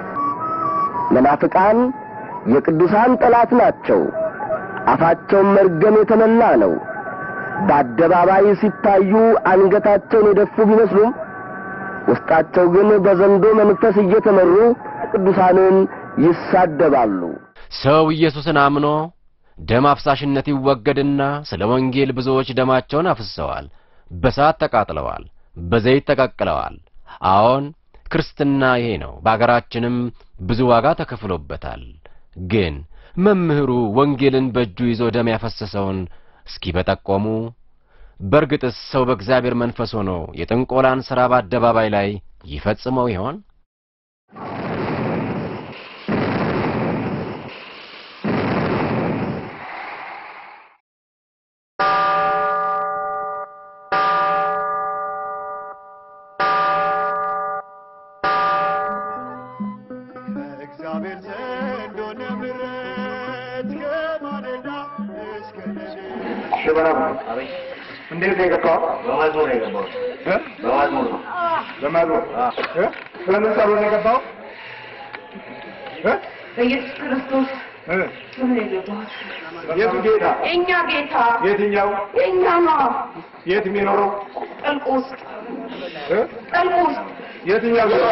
መናፍቃን የቅዱሳን ጠላት ናቸው። አፋቸውን መርገም የተመላ ነው። በአደባባይ ሲታዩ አንገታቸውን የደፉ ቢመስሉም ውስጣቸው ግን በዘንዶ መንፈስ እየተመሩ ቅዱሳንን ይሳደባሉ። ሰው ኢየሱስን አምኖ ደም አፍሳሽነት ይወገድና ስለ ወንጌል ብዙዎች ደማቸውን አፍስሰዋል፣ በሳት ተቃጥለዋል፣ በዘይት ተቀቅለዋል። አዎን ክርስትና ይሄ ነው። በአገራችንም ብዙ ዋጋ ተከፍሎበታል። ግን መምህሩ ወንጌልን በእጁ ይዞ ደም ያፈሰሰውን እስኪ በጠቆሙ። በእርግጥስ ሰው በእግዚአብሔር መንፈስ ሆኖ የጥንቆላን ሥራ በአደባባይ ላይ ይፈጽመው ይሆን? እግዚአብሔር ዘንድ ሆነ ምሕረት ከማለዳ እስከ ሌሊት ሽበራ እንዴት ነው የገባው? በመዝሙር ነው የገባሁት። በመዝሙር ነው። በመዝሙር እ? ስለምን ጸሎት ነው የገባው? እ? በኢየሱስ ክርስቶስ እ? ስም ነው የገባሁት። የቱ ጌታ? የእኛ ጌታ የትኛው? የእኛ ነው። የት የሚኖረው? ጥልቅ ውስጥ እ? ጥልቅ ውስጥ የትኛው ጌታ?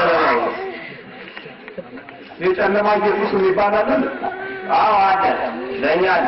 የጨለማ ኢየሱስ የሚባል አለ? አዎ አለ። ለእኛ አለ።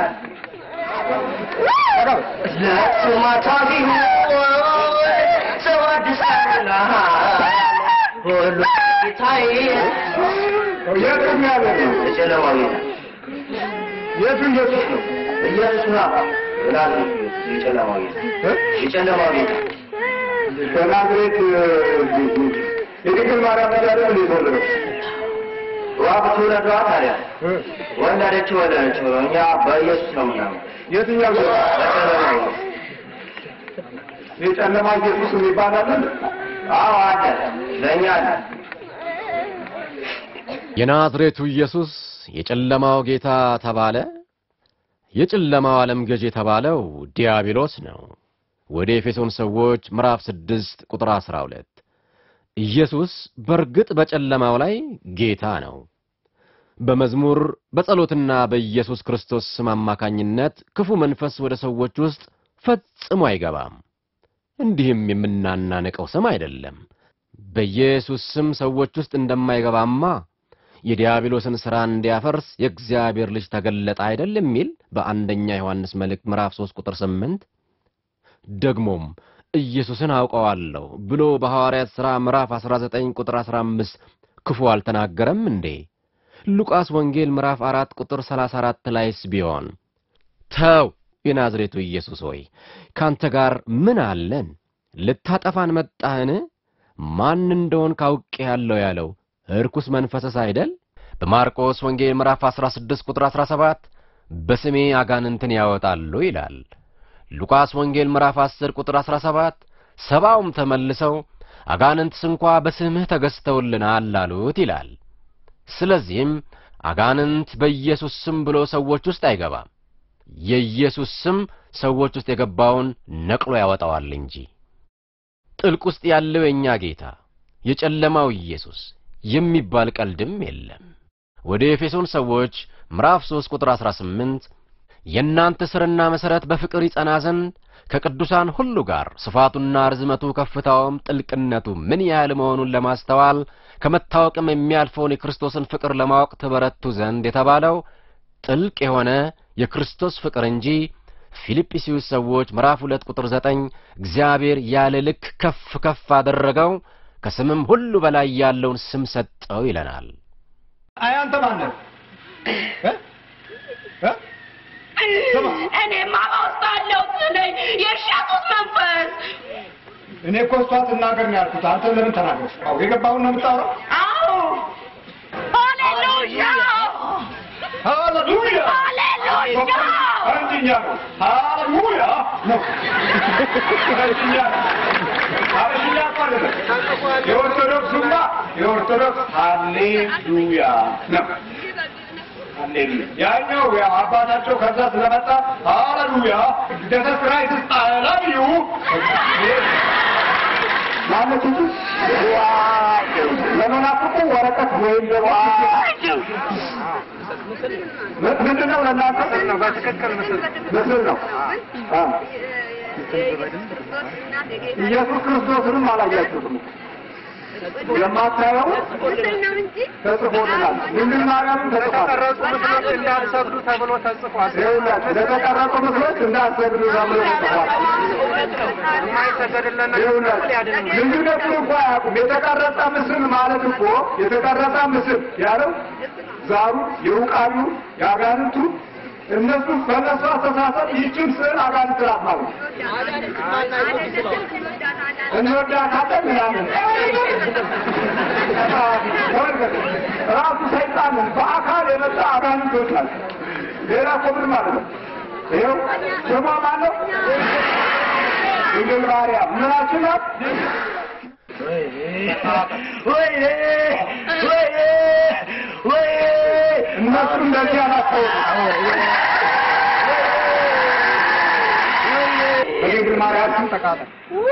ለስማታ ቢሆን ሰው አዲስ አበባ ሁሉ ጌታዬ የቱ ያለ ነው? የጨለማው ጌታ የቱ ኢየሱስ ነው? ኢየሱስ ነው። የናዝሬቱ ኢየሱስ የጨለማው ጌታ የጨለማው ጌታ በናዝሬት የድንግል ማርያም ልጅ አይደል እንደ የተወለደው? ዋ ብትወለዷ ታዲያ ወለደች ወለደች። እኛ በኢየሱስ ነው ምናምን የትኛው ጌታ? በጨለማው ጌታ የጨለማ ኢየሱስ የሚባል አለ? አዎ አለ። ለእኛ አለ። የናዝሬቱ ኢየሱስ የጨለማው ጌታ ተባለ። የጨለማው ዓለም ገዥ የተባለው ዲያብሎስ ነው። ወደ ኤፌሶን ሰዎች ምዕራፍ 6 ቁጥር 12 ኢየሱስ በርግጥ በጨለማው ላይ ጌታ ነው። በመዝሙር በጸሎትና በኢየሱስ ክርስቶስ ስም አማካኝነት ክፉ መንፈስ ወደ ሰዎች ውስጥ ፈጽሞ አይገባም። እንዲህም የምናናንቀው ስም አይደለም። በኢየሱስ ስም ሰዎች ውስጥ እንደማይገባማ የዲያብሎስን ሥራ እንዲያፈርስ የእግዚአብሔር ልጅ ተገለጠ አይደል የሚል በአንደኛ ዮሐንስ መልእክት ምዕራፍ 3 ቁጥር 8 ደግሞም ኢየሱስን አውቀዋለሁ ብሎ በሐዋርያት ሥራ ምዕራፍ 19 ቁጥር 15 ክፉ አልተናገረም እንዴ? ሉቃስ ወንጌል ምዕራፍ 4 ቁጥር 34 ላይስ ቢሆን ተው የናዝሬቱ ኢየሱስ ሆይ ካንተ ጋር ምን አለን? ልታጠፋን መጣህን? ማን እንደሆን ካውቄ ያለው ያለው እርኩስ መንፈስስ አይደል? በማርቆስ ወንጌል ምዕራፍ 16 ቁጥር 17 በስሜ አጋንንትን ያወጣሉ ይላል። ሉቃስ ወንጌል ምዕራፍ 10 ቁጥር 17 ሰባውም ተመልሰው አጋንንትስ እንኳ በስምህ ተገዝተውልናል አሉት ይላል። ስለዚህም አጋንንት በኢየሱስ ስም ብሎ ሰዎች ውስጥ አይገባም። የኢየሱስ ስም ሰዎች ውስጥ የገባውን ነቅሎ ያወጣዋል እንጂ። ጥልቅ ውስጥ ያለው የእኛ ጌታ የጨለማው ኢየሱስ የሚባል ቀልድም የለም። ወደ ኤፌሶን ሰዎች ምዕራፍ 3 ቁጥር 18 የእናንተ ስርና መሠረት በፍቅር ይጸና ዘንድ ከቅዱሳን ሁሉ ጋር ስፋቱና ርዝመቱ ከፍታውም ጥልቅነቱ ምን ያህል መሆኑን ለማስተዋል ከመታወቅም የሚያልፈውን የክርስቶስን ፍቅር ለማወቅ ትበረቱ ዘንድ የተባለው ጥልቅ የሆነ የክርስቶስ ፍቅር እንጂ ፊልጵስዩስ ሰዎች ምዕራፍ ሁለት ቁጥር ዘጠኝ እግዚአብሔር ያለ ልክ ከፍ ከፍ አደረገው ከስምም ሁሉ በላይ ያለውን ስም ሰጠው ይለናል። አይ አንተ ማን ነህ? እ? እ? እኔማ በውስጥ አለው ነኝ የሻጡት መንፈስ እኔ እኮ እሷ ትናገር ነው ያልኩት። አንተ ለምን ተናገር? አዎ የገባውን ነው የምታወራው። አዎ ሃሌሉያ ሃሌሉያ ሃሌሉያ አንደኛ ነው ሃሌሉያ ነው አንደኛ ነው አበሽኛ እኮ አይደለም የኦርቶዶክሱማ የኦርቶዶክስ ሃሌሉያ ነው ሃሌሉያ ያኛው ያው አባታቸው ከዛ ስለመጣ ሃሌሉያ ጀሰስ ክራይስት አይ ላቭ ዩ ማለት እንጂ ለመናፍቁ ወረቀት ወይም ደግሞ ምንድን ነው ለእናንተ ነው በትክክል ምስል ምስል ነው አ ኢየሱስ ክርስቶስንም አላያችሁትም የማታየው ተጽፎልናል ድንግል ማርያምን ተጽፏል እንዳትሰግዱ ተብሎ ተጽፏል ይኸውላችሁ ለተቀረጹ ምስሎች እንዳትሰግዱ ተብሎ ተጽፏል ይኸውላችሁ ልዩነቱን እኮ አያውቁም የተቀረጸ ምስል ማለት እኮ የተቀረጸ ምስል ያለው ዛሩ የውቃሉ የአጋንንቱ እነሱ በነሱ አስተሳሰብ ይህችን ስዕል አጋንንት ናት ማለት እንወዳታለን ምናምን ራሱ ሰይጣንን በአካል የመጣ አጋንንቶች ናቸው። ሌላ እኮ ምን ማለት ነው? ይኸው ስሟ ማን ነው? ድንግል ማርያም ምናችን ናት? ወይኔ ወይኔ ወይኔ እነሱ እንደዚህ አላቸው። በድንግል ማርያም ስም ተቃጠል።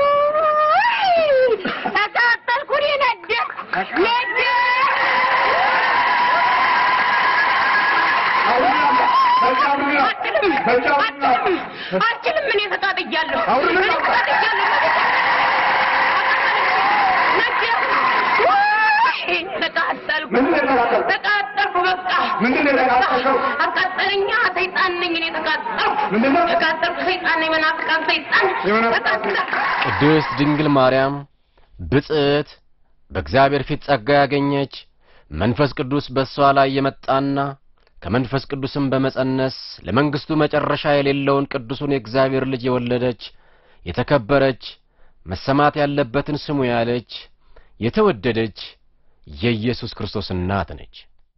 ተቃጠልኩ እኔ ነደድኩ ነደድኩ አልችልም እኔ ተቃጥያለሁ እኔ ተቃጥያለሁ ተቃጠልኩ ተቃጠልኩ በቃ ምንድን ነው የተቃጠልከው? አቃጠለኛ ሰይጣን ነኝ እኔ ተቃጠልኩ ምንድን ነው? ተቃጠልኩ ሰይጣን ነኝ መናፍቃን ሰይጣን ተቃጠልኩ ቅድስት ድንግል ማርያም ብጽዕት በእግዚአብሔር ፊት ጸጋ ያገኘች መንፈስ ቅዱስ በእሷ ላይ የመጣና ከመንፈስ ቅዱስም በመጸነስ ለመንግሥቱ መጨረሻ የሌለውን ቅዱሱን የእግዚአብሔር ልጅ የወለደች የተከበረች መሰማት ያለበትን ስሙ ያለች የተወደደች የኢየሱስ ክርስቶስ እናት ነች።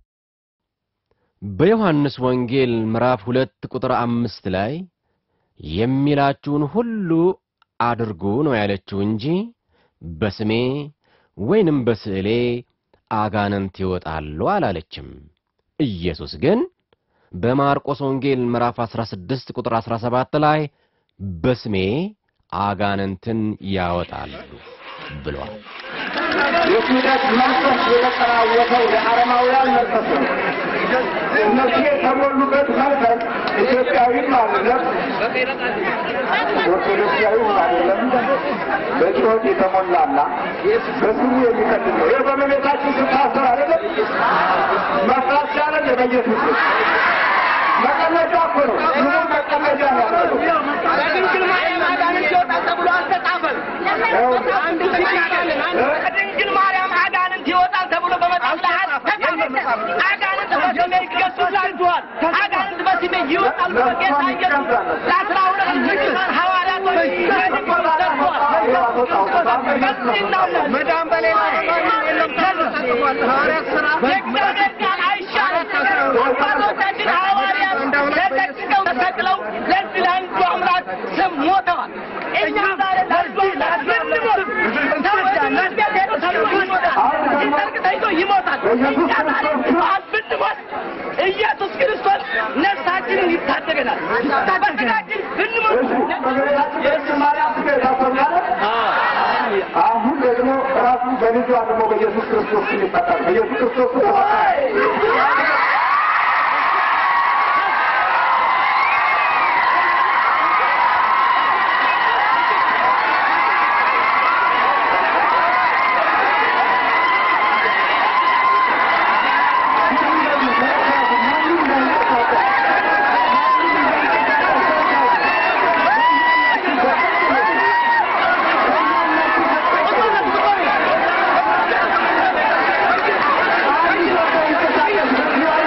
በዮሐንስ ወንጌል ምዕራፍ ሁለት ቁጥር አምስት ላይ የሚላችሁን ሁሉ አድርጉ ነው ያለችው እንጂ በስሜ ወይንም በስዕሌ አጋንንት ይወጣሉ አላለችም። ኢየሱስ ግን በማርቆስ ወንጌል ምዕራፍ 16 ቁጥር 17 ላይ በስሜ አጋንንትን ያወጣሉ ብሏል። የክህደት መንፈስ የተጠናወተው የአረማውያን መንፈስ ነው። እነሱ የተሞሉበት መንፈስ ኢትዮጵያዊም አይደለም፣ ኦርቶዶክሳዊም አይደለም። በጩኸት የተሞላና በስሙ የሚቀድም ነው። ይህ በመቤታችን ስታሰር አይደለም መፍራት ሲያደርግ የበየሱስ መቀለጃ እኮ ነው። ስሙ መቀለጃ ነው ያደረገው። ከድንግል ማርያም አጋንንት ይወጣል ተብሎ አልተጻፈም። አንድ ከድንግል ማርያም አጋንንት ይወጣል ተብሎ በመጽሐፍ ላይ አልተጻፈም። አጋንንት በስሜ ይገዙላችኋል፣ አጋንንት በስሜ ይወጣል ብሎ ጌታ ኢየሱስ ለአስራ ሁለት ቅዱሳን ሐዋርያቶች በድንግል ሰጥቷል። መዳን በሌላ ሐዋርያት ሥራ የእግዚአብሔር ቃል አይሻልም። አባቶቻችን ሐዋርያት ተጠቅቀው ተሰቅለው ለዚህ ለአንዱ አምላክ ስም ሞተዋል። እኛ ዛሬ ለአንዱ አምላክ ብንሞት ሰዎች መስገድ ሄዶ ተብሎ ይሞታል። ሲሰርቅ ተይዞ ይሞታል። እኛ ዛሬ በዓል ብንሞት ኢየሱስ ክርስቶስ ነፍሳችንን ይታደገናል። በስጋችን ብንሞት አሁን ደግሞ ራሱ በልጇ ደግሞ በኢየሱስ ክርስቶስ ስም ይፈታል። በኢየሱስ ክርስቶስ ስም ዛሬ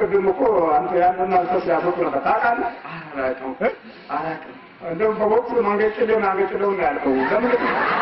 ቅድም እኮ አንተ ያንን አንተ ሲያፈቁ ነበር ታውቃለህ? አላውቅም አላውቅም። እንደውም በቦክስ ማንገጭሌውን አንገጭሌውን ነው ያልከው ለምን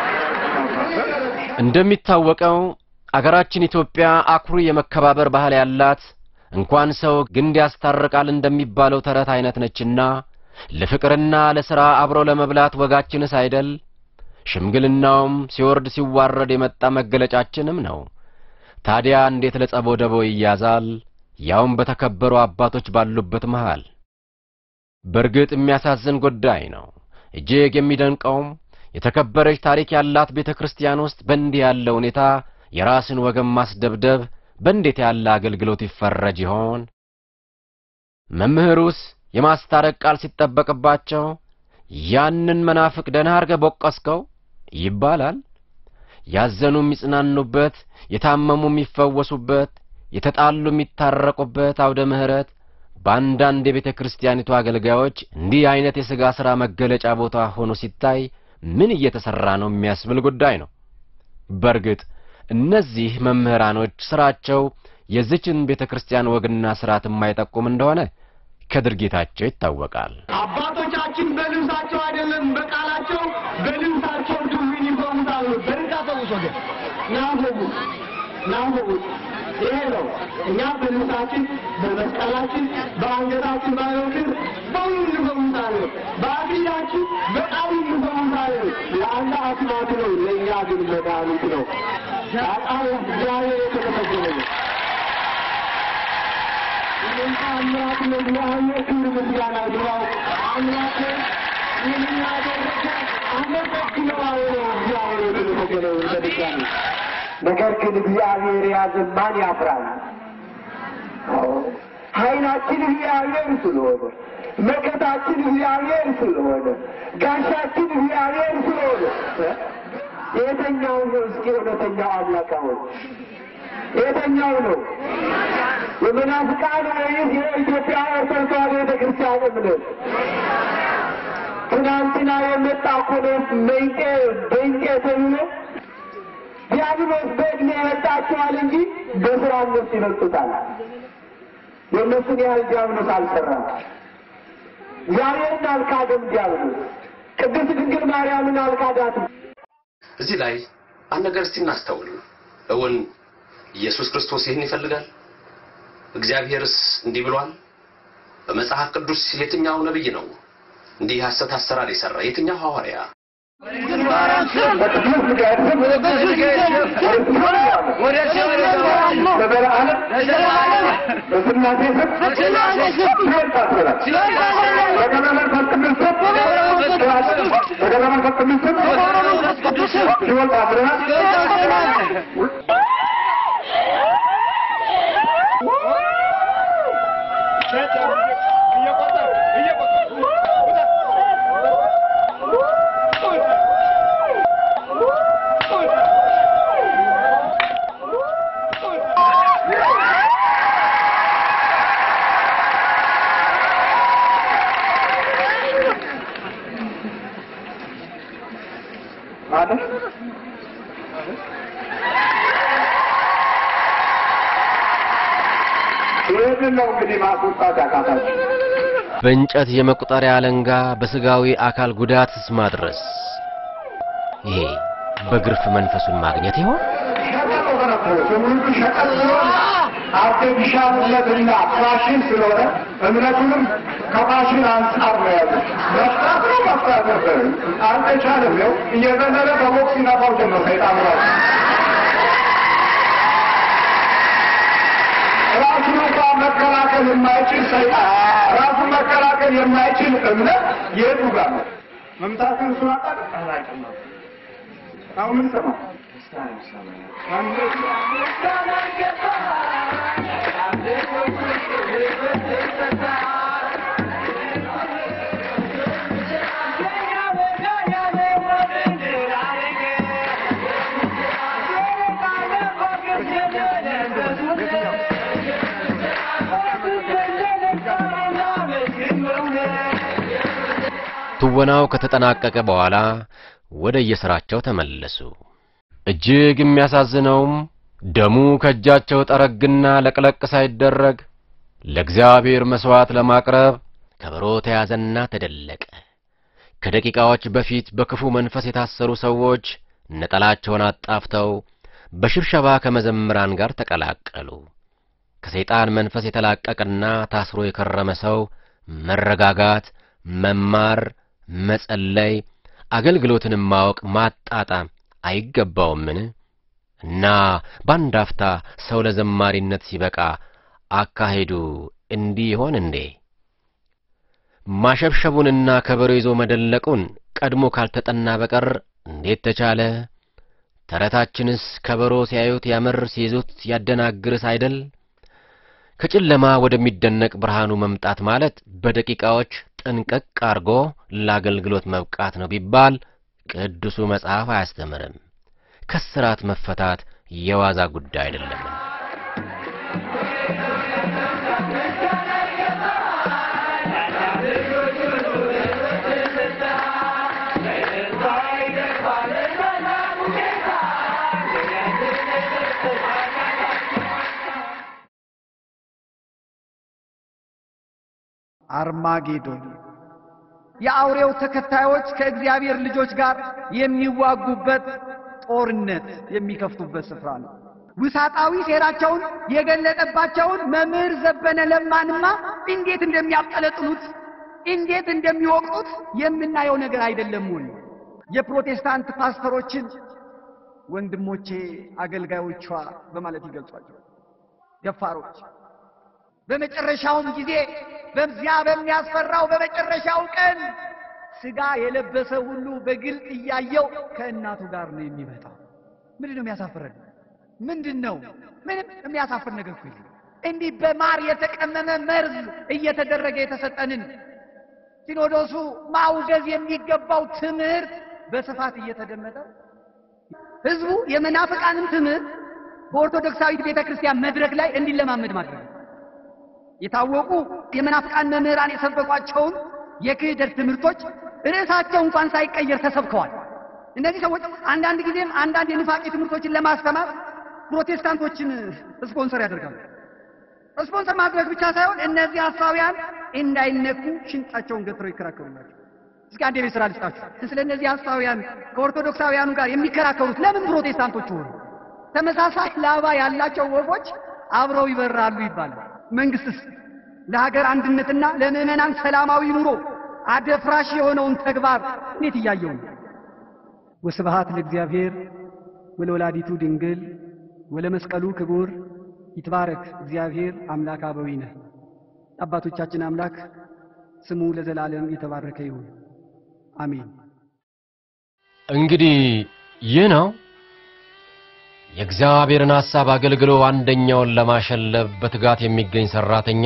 እንደሚታወቀው አገራችን ኢትዮጵያ አኩሪ የመከባበር ባህል ያላት እንኳን ሰው ግንድ ያስታርቃል እንደሚባለው ተረት አይነት ነችና ለፍቅርና ለሥራ አብሮ ለመብላት ወጋችንስ አይደል? ሽምግልናውም ሲወርድ ሲዋረድ የመጣ መገለጫችንም ነው። ታዲያ እንዴት ለጸቦ ደቦ ይያዛል? ያውም በተከበሩ አባቶች ባሉበት መሃል። በእርግጥ የሚያሳዝን ጉዳይ ነው። እጅግ የሚደንቀውም የተከበረች ታሪክ ያላት ቤተ ክርስቲያን ውስጥ በእንዲህ ያለ ሁኔታ የራስን ወገን ማስደብደብ በእንዴት ያለ አገልግሎት ይፈረጅ ይሆን? መምህሩስ የማስታረቅ ቃል ሲጠበቅባቸው ያንን መናፍቅ ደህና አርገህ ቦቀስከው ይባላል። ያዘኑ የሚጽናኑበት፣ የታመሙ የሚፈወሱበት፣ የተጣሉ የሚታረቁበት አውደ ምሕረት በአንዳንድ የቤተ ክርስቲያኒቱ አገልጋዮች እንዲህ አይነት የሥጋ ሥራ መገለጫ ቦታ ሆኖ ሲታይ ምን እየተሠራ ነው የሚያስብል ጉዳይ ነው። በርግጥ እነዚህ መምህራኖች ሥራቸው የዚችን ቤተ ክርስቲያን ወግና ሥርዓት የማይጠቁም እንደሆነ ከድርጊታቸው ይታወቃል። አባቶቻችን በልብሳቸው አይደለም በቃላቸው በልብሳቸው ድውይን ይፈውሳሉ። በርጋ ፈውስ ወገን ናንፈቡ ናንፈቡ ይሄ ነው። እኛ በልብሳችን በመስቀላችን በአንገታችን ባለው ክር በሁሉ እንፈውሳለን። በአክሊላችን በቃሉ እንፈውሳለን። ለአንድ አስማት ነው፣ ለእኛ ግን መድኃኒት ነው። በጣም እግዚአብሔር የተመሰገነ ነው። አምላክ ለእግዚአብሔር ክብር ምስጋና ይግባው። አምላክ ይህንን ያደረገ አመሰግነዋለሁ። እግዚአብሔር የተመሰገነ ይሁን በድጋሚ ነገር ግን እግዚአብሔር የያዘን ማን ያፍራል? ኃይላችን እግዚአብሔር ስለሆነ፣ መከታችን እግዚአብሔር ስለሆነ፣ ጋሻችን እግዚአብሔር ስለሆነ የተኛው ነው? እስኪ እውነተኛው አምላክ አሁን የተኛው ነው? የመናፍቃን ወይስ የኢትዮጵያ ኦርቶዶክስ ተዋሕዶ ቤተክርስቲያን እምነት? ትናንትና የመጣ እኮ ነው መንቄ በንቄ ተብሎ ዲያብሎስ በእድሜ ያመጣቸዋል እንጂ በስራ እነሱ ይበልጡታል። የእነሱን ያህል ዲያብሎስ አልሰራም። እግዚአብሔርን አልካደም ዲያብሎስ። ቅድስት ድንግል ማርያምን አልካዳትም። እዚህ ላይ አንድ ነገር እስቲ እናስተውል። እውን ኢየሱስ ክርስቶስ ይህን ይፈልጋል? እግዚአብሔርስ እንዲህ ብሏል? በመጽሐፍ ቅዱስ የትኛው ነብይ ነው እንዲህ ሐሰት አሰራር የሰራ? የትኛው ሐዋርያ? ማለት ይህንን ነው እንግዲህ ማስወጣት ያቃታቸው። በእንጨት የመቁጠሪያ አለንጋ በስጋዊ አካል ጉዳትስ ማድረስ ይሄ በግርፍ መንፈሱን ማግኘት ይሆን? ሸቀጥ ሆነብህ። ትምህርቱ ሸቀጥ ስለሆነ አርቴፊሻልነትና ፋሽን ስለሆነ እምነቱንም ከፋሽን አንጻር ነው ያሉት። መፍታት ነው መፍታት ነበር፣ አልተቻለም። ነው እየዘለለ በቦክስ ይነፋው ጀመር ሰይጣን ራሱ ራሱን እንኳን መከላከል የማይችል ሰይጣን ራሱን መከላከል የማይችል እምነት የቱ ጋር ነው? መምታትን እሱን አጣቅ አላውቅም ነው አሁን ምን ሰማ ትወናው ከተጠናቀቀ በኋላ ወደ የሥራቸው ተመለሱ። እጅግ የሚያሳዝነውም ደሙ ከእጃቸው ጠረግና ለቅለቅ ሳይደረግ ለእግዚአብሔር መሥዋዕት ለማቅረብ ከበሮ ተያዘና ተደለቀ። ከደቂቃዎች በፊት በክፉ መንፈስ የታሰሩ ሰዎች ነጠላቸውን አጣፍተው በሽብሸባ ከመዘምራን ጋር ተቀላቀሉ። ከሰይጣን መንፈስ የተላቀቀና ታስሮ የከረመ ሰው መረጋጋት፣ መማር፣ መጸለይ፣ አገልግሎትንም ማወቅ ማጣጣም አይገባውምን? እና በአንድ አፍታ ሰው ለዘማሪነት ሲበቃ አካሄዱ እንዲህ ይሆን እንዴ? ማሸብሸቡንና ከበሮ ይዞ መደለቁን ቀድሞ ካልተጠና በቀር እንዴት ተቻለ? ተረታችንስ ከበሮ ሲያዩት ያምር፣ ሲይዙት ያደናግርስ አይደል? ከጨለማ ወደሚደነቅ ብርሃኑ መምጣት ማለት በደቂቃዎች ጥንቅቅ አርጎ ለአገልግሎት መብቃት ነው ቢባል ቅዱሱ መጽሐፍ አያስተምርም። ከስራት መፈታት የዋዛ ጉዳይ አይደለም። አርማጌዶን የአውሬው ተከታዮች ከእግዚአብሔር ልጆች ጋር የሚዋጉበት ጦርነት የሚከፍቱበት ስፍራ ነው። ውሳጣዊ ሴራቸውን የገለጠባቸውን መምህር ዘበነ ለማንማ እንዴት እንደሚያብጠለጥሉት እንዴት እንደሚወቅጡት የምናየው ነገር አይደለም ወይ? የፕሮቴስታንት ፓስተሮችን ወንድሞቼ አገልጋዮቿ በማለት ይገልጿቸው ደፋሮች በመጨረሻውም ጊዜ በዚያ በሚያስፈራው በመጨረሻው ቀን ስጋ የለበሰ ሁሉ በግልጥ እያየው ከእናቱ ጋር ነው የሚመጣው። ምንድን ነው የሚያሳፍረን? ምንድን ነው? ምንም የሚያሳፍር ነገር እኮ የለም። እንዲህ በማር የተቀመመ መርዝ እየተደረገ የተሰጠንን ሲኖዶሱ ማውገዝ የሚገባው ትምህርት በስፋት እየተደመጠ ህዝቡ የመናፍቃንን ትምህርት በኦርቶዶክሳዊት ቤተ ክርስቲያን መድረክ ላይ እንዲለማመድ ማድረግ ነው። የታወቁ የመናፍቃን መምህራን የሰበኳቸውን የክህደት ትምህርቶች ርዕሳቸው እንኳን ሳይቀየር ተሰብከዋል። እነዚህ ሰዎች አንዳንድ ጊዜም አንዳንድ የኑፋቄ ትምህርቶችን ለማስተማር ፕሮቴስታንቶችን ስፖንሰር ያደርጋሉ። ስፖንሰር ማድረግ ብቻ ሳይሆን እነዚህ ሐሳውያን እንዳይነኩ ሽንጣቸውን ገትረው ይከራከሩላቸው። እስኪ አንድ የቤት ስራ ልስጣችሁ። ስለ እነዚህ ሐሳውያን ከኦርቶዶክሳውያኑ ጋር የሚከራከሩት ለምን ፕሮቴስታንቶች ሆኑ? ተመሳሳይ ላባ ያላቸው ወፎች አብረው ይበራሉ ይባላል። መንግስትስ ለሀገር አንድነትና ለምዕመናን ሰላማዊ ኑሮ አደፍራሽ የሆነውን ተግባር እንዴት እያየው ነው? ወስብሃት ለእግዚአብሔር ወለወላዲቱ ድንግል ወለመስቀሉ ክቡር ይትባረክ እግዚአብሔር አምላክ አበዊነ። አባቶቻችን አምላክ ስሙ ለዘላለም የተባረከ ይሁን፣ አሜን። እንግዲህ ይህ ነው የእግዚአብሔርን ሐሳብ አገልግሎ አንደኛውን ለማሸለብ በትጋት የሚገኝ ሠራተኛ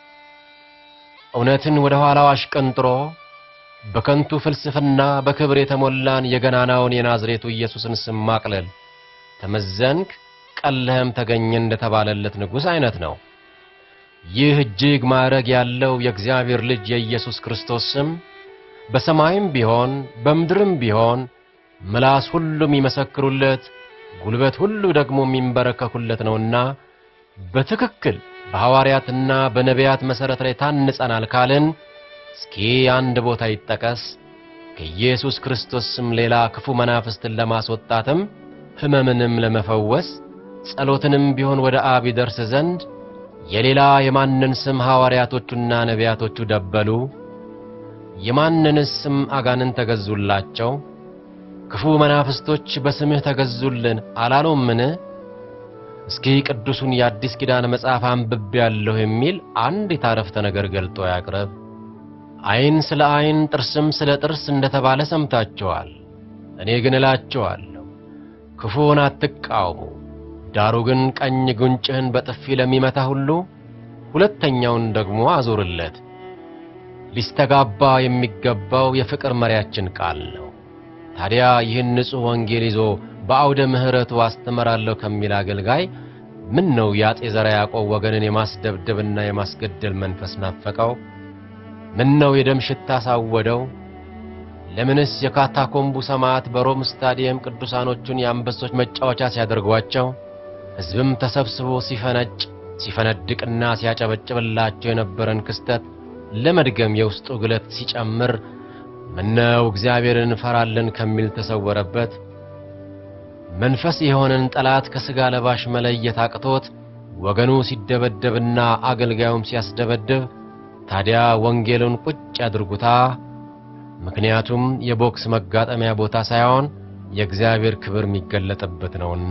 እውነትን ወደ ኋላው አሽቀንጥሮ በከንቱ ፍልስፍና በክብር የተሞላን የገናናውን የናዝሬቱ ኢየሱስን ስም ማቅለል ተመዘንክ፣ ቀለህም ተገኘ እንደተባለለት ንጉሥ አይነት ነው። ይህ እጅግ ማዕረግ ያለው የእግዚአብሔር ልጅ የኢየሱስ ክርስቶስ ስም በሰማይም ቢሆን በምድርም ቢሆን ምላስ ሁሉ የሚመሰክሩለት ጉልበት ሁሉ ደግሞ የሚንበረከኩለት ነውና በትክክል በሐዋርያትና በነቢያት መሠረት ላይ ታንጸናል ካልን እስኪ አንድ ቦታ ይጠቀስ። ከኢየሱስ ክርስቶስ ስም ሌላ ክፉ መናፍስትን ለማስወጣትም ሕመምንም ለመፈወስ ጸሎትንም ቢሆን ወደ አብ ይደርስ ዘንድ የሌላ የማንን ስም ሐዋርያቶቹና ነቢያቶቹ ደበሉ? የማንንስ ስም አጋንን ተገዙላቸው? ክፉ መናፍስቶች በስምህ ተገዙልን አላሉምን? እስኪ ቅዱሱን የአዲስ ኪዳን መጽሐፍ አንብቤያለሁ የሚል አንዲት አረፍተ ነገር ገልጦ ያቅርብ። ዓይን ስለ ዓይን ጥርስም ስለ ጥርስ እንደተባለ ሰምታችኋል። እኔ ግን እላችኋለሁ ክፉውን አትቃወሙ። ዳሩ ግን ቀኝ ጉንጭህን በጥፊ ለሚመታ ሁሉ ሁለተኛውን ደግሞ አዙርለት። ሊስተጋባ የሚገባው የፍቅር መሪያችን ቃል ነው። ታዲያ ይህን ንጹሕ ወንጌል ይዞ በአውደ ምሕረቱ አስተምራለሁ ከሚል አገልጋይ ምን ነው የአፄ ዘርዓ ያዕቆብ ወገንን የማስደብደብና የማስገደል መንፈስ ናፈቀው? ምን ነው የደም ሽታ ሳወደው? ለምንስ የካታኮምቡ ሰማዕት በሮም ስታዲየም ቅዱሳኖቹን የአንበሶች መጫወቻ ሲያደርጓቸው፣ ሕዝብም ተሰብስቦ ሲፈነጭ ሲፈነድቅና ሲያጨበጭብላቸው የነበረን ክስተት ለመድገም የውስጡ ግለት ሲጨምር ምነው እግዚአብሔርን እንፈራለን ከሚል ተሰወረበት። መንፈስ የሆነን ጠላት ከሥጋ ለባሽ መለየት አቅቶት ወገኑ ሲደበደብና አገልጋዩም ሲያስደበድብ ታዲያ ወንጌሉን ቁጭ ያድርጉታ። ምክንያቱም የቦክስ መጋጠሚያ ቦታ ሳይሆን የእግዚአብሔር ክብር የሚገለጥበት ነውና።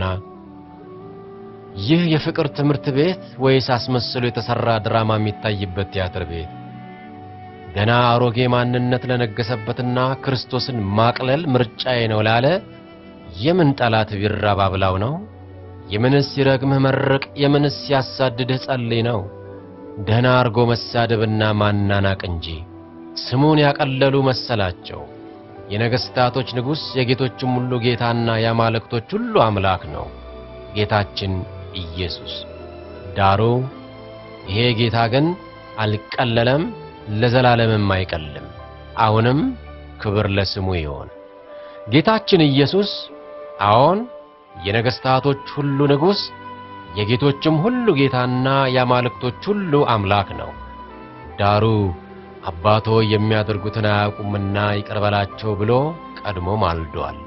ይህ የፍቅር ትምህርት ቤት ወይስ አስመስሎ የተሠራ ድራማ የሚታይበት ቲያትር ቤት? ገና አሮጌ ማንነት ለነገሰበትና ክርስቶስን ማቅለል ምርጫዬ ነው ላለ የምን ጠላት ቢራብ አብላው ነው? የምንስ ሲረግምህ መርቅ፣ የምንስ ሲያሳድድህ ጸልይ ነው? ደህና አርጎ መሳደብና ማናናቅ እንጂ ስሙን ያቀለሉ መሰላቸው። የነገሥታቶች ንጉሥ የጌቶችም ሁሉ ጌታና የአማልክቶች ሁሉ አምላክ ነው ጌታችን ኢየሱስ። ዳሩ ይሄ ጌታ ግን አልቀለለም፣ ለዘላለምም አይቀልም። አሁንም ክብር ለስሙ ይሆን። ጌታችን ኢየሱስ አዎን የነገሥታቶች ሁሉ ንጉሥ የጌቶችም ሁሉ ጌታና የአማልክቶች ሁሉ አምላክ ነው። ዳሩ አባቶ የሚያደርጉትን አያውቁምና ይቅር በላቸው ብሎ ቀድሞ ማልዷል።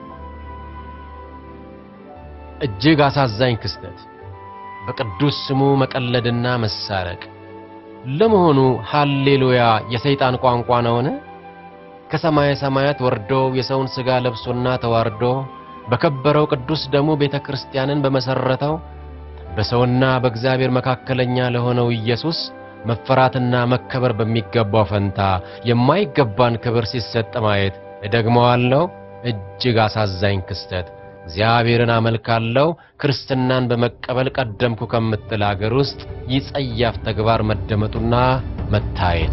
እጅግ አሳዛኝ ክስተት በቅዱስ ስሙ መቀለድና መሳረቅ። ለመሆኑ ሃሌሉያ የሰይጣን ቋንቋ ነውን? ከሰማየ ሰማያት ወርዶ የሰውን ሥጋ ለብሶና ተዋርዶ በከበረው ቅዱስ ደሙ ቤተ ክርስቲያንን በመሠረተው በሰውና በእግዚአብሔር መካከለኛ ለሆነው ኢየሱስ መፈራትና መከበር በሚገባው ፈንታ የማይገባን ክብር ሲሰጥ ማየት እደግመዋለሁ፣ እጅግ አሳዛኝ ክስተት። እግዚአብሔርን አመልካለሁ ክርስትናን በመቀበል ቀደምኩ ከምትል አገር ውስጥ ይህ ጸያፍ ተግባር መደመጡና መታየቱ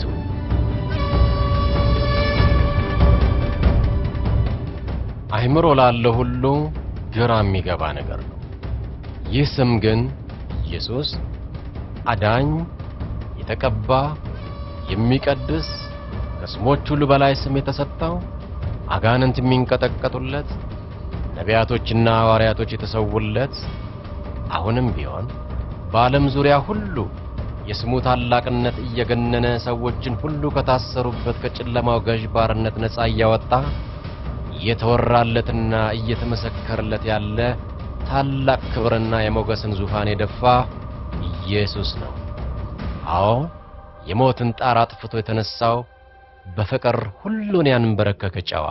አይምሮ ላለው ሁሉ ግራ የሚገባ ነገር ነው። ይህ ስም ግን ኢየሱስ አዳኝ፣ የተቀባ፣ የሚቀድስ ከስሞች ሁሉ በላይ ስም የተሰጠው አጋንንት የሚንቀጠቀጡለት ነቢያቶችና ሐዋርያቶች የተሰውለት አሁንም ቢሆን በዓለም ዙሪያ ሁሉ የስሙ ታላቅነት እየገነነ ሰዎችን ሁሉ ከታሰሩበት ከጨለማው ገዥ ባርነት ነፃ እያወጣ እየተወራለትና እየተመሰከረለት ያለ ታላቅ ክብርና የሞገስን ዙፋን የደፋ ኢየሱስ ነው። አዎ የሞትን ጣር አጥፍቶ የተነሳው በፍቅር ሁሉን ያንበረከከ ጨዋ።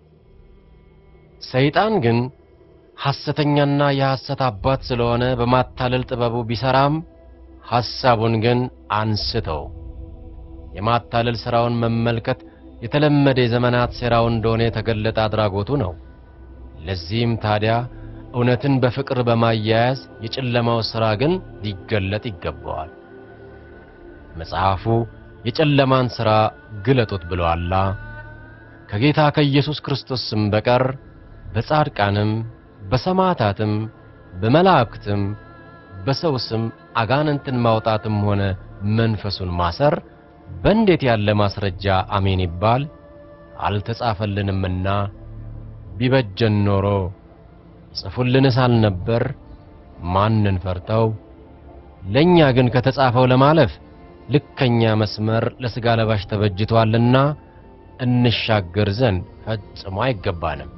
ሰይጣን ግን ሐሰተኛና የሐሰት አባት ስለሆነ በማታለል ጥበቡ ቢሰራም ሐሳቡን ግን አንስተው የማታለል ሥራውን መመልከት የተለመደ የዘመናት ሴራው እንደሆነ የተገለጠ አድራጎቱ ነው። ለዚህም ታዲያ እውነትን በፍቅር በማያያዝ የጨለማው ሥራ ግን ሊገለጥ ይገባዋል። መጽሐፉ የጨለማን ሥራ ግለጡት ብሎአላ። ከጌታ ከኢየሱስ ክርስቶስ ስም በቀር በጻድቃንም በሰማዕታትም በመላእክትም በሰው ስም አጋንንትን ማውጣትም ሆነ መንፈሱን ማሰር በእንዴት ያለ ማስረጃ አሜን ይባል? አልተጻፈልንምና ቢበጀን ኖሮ ጽፉልንስ አልነበር? ማንን ፈርተው? ለእኛ ግን ከተጻፈው ለማለፍ ልከኛ መስመር ለሥጋ ለባሽ ተበጅቷልና እንሻገር ዘንድ ፈጽሞ አይገባንም።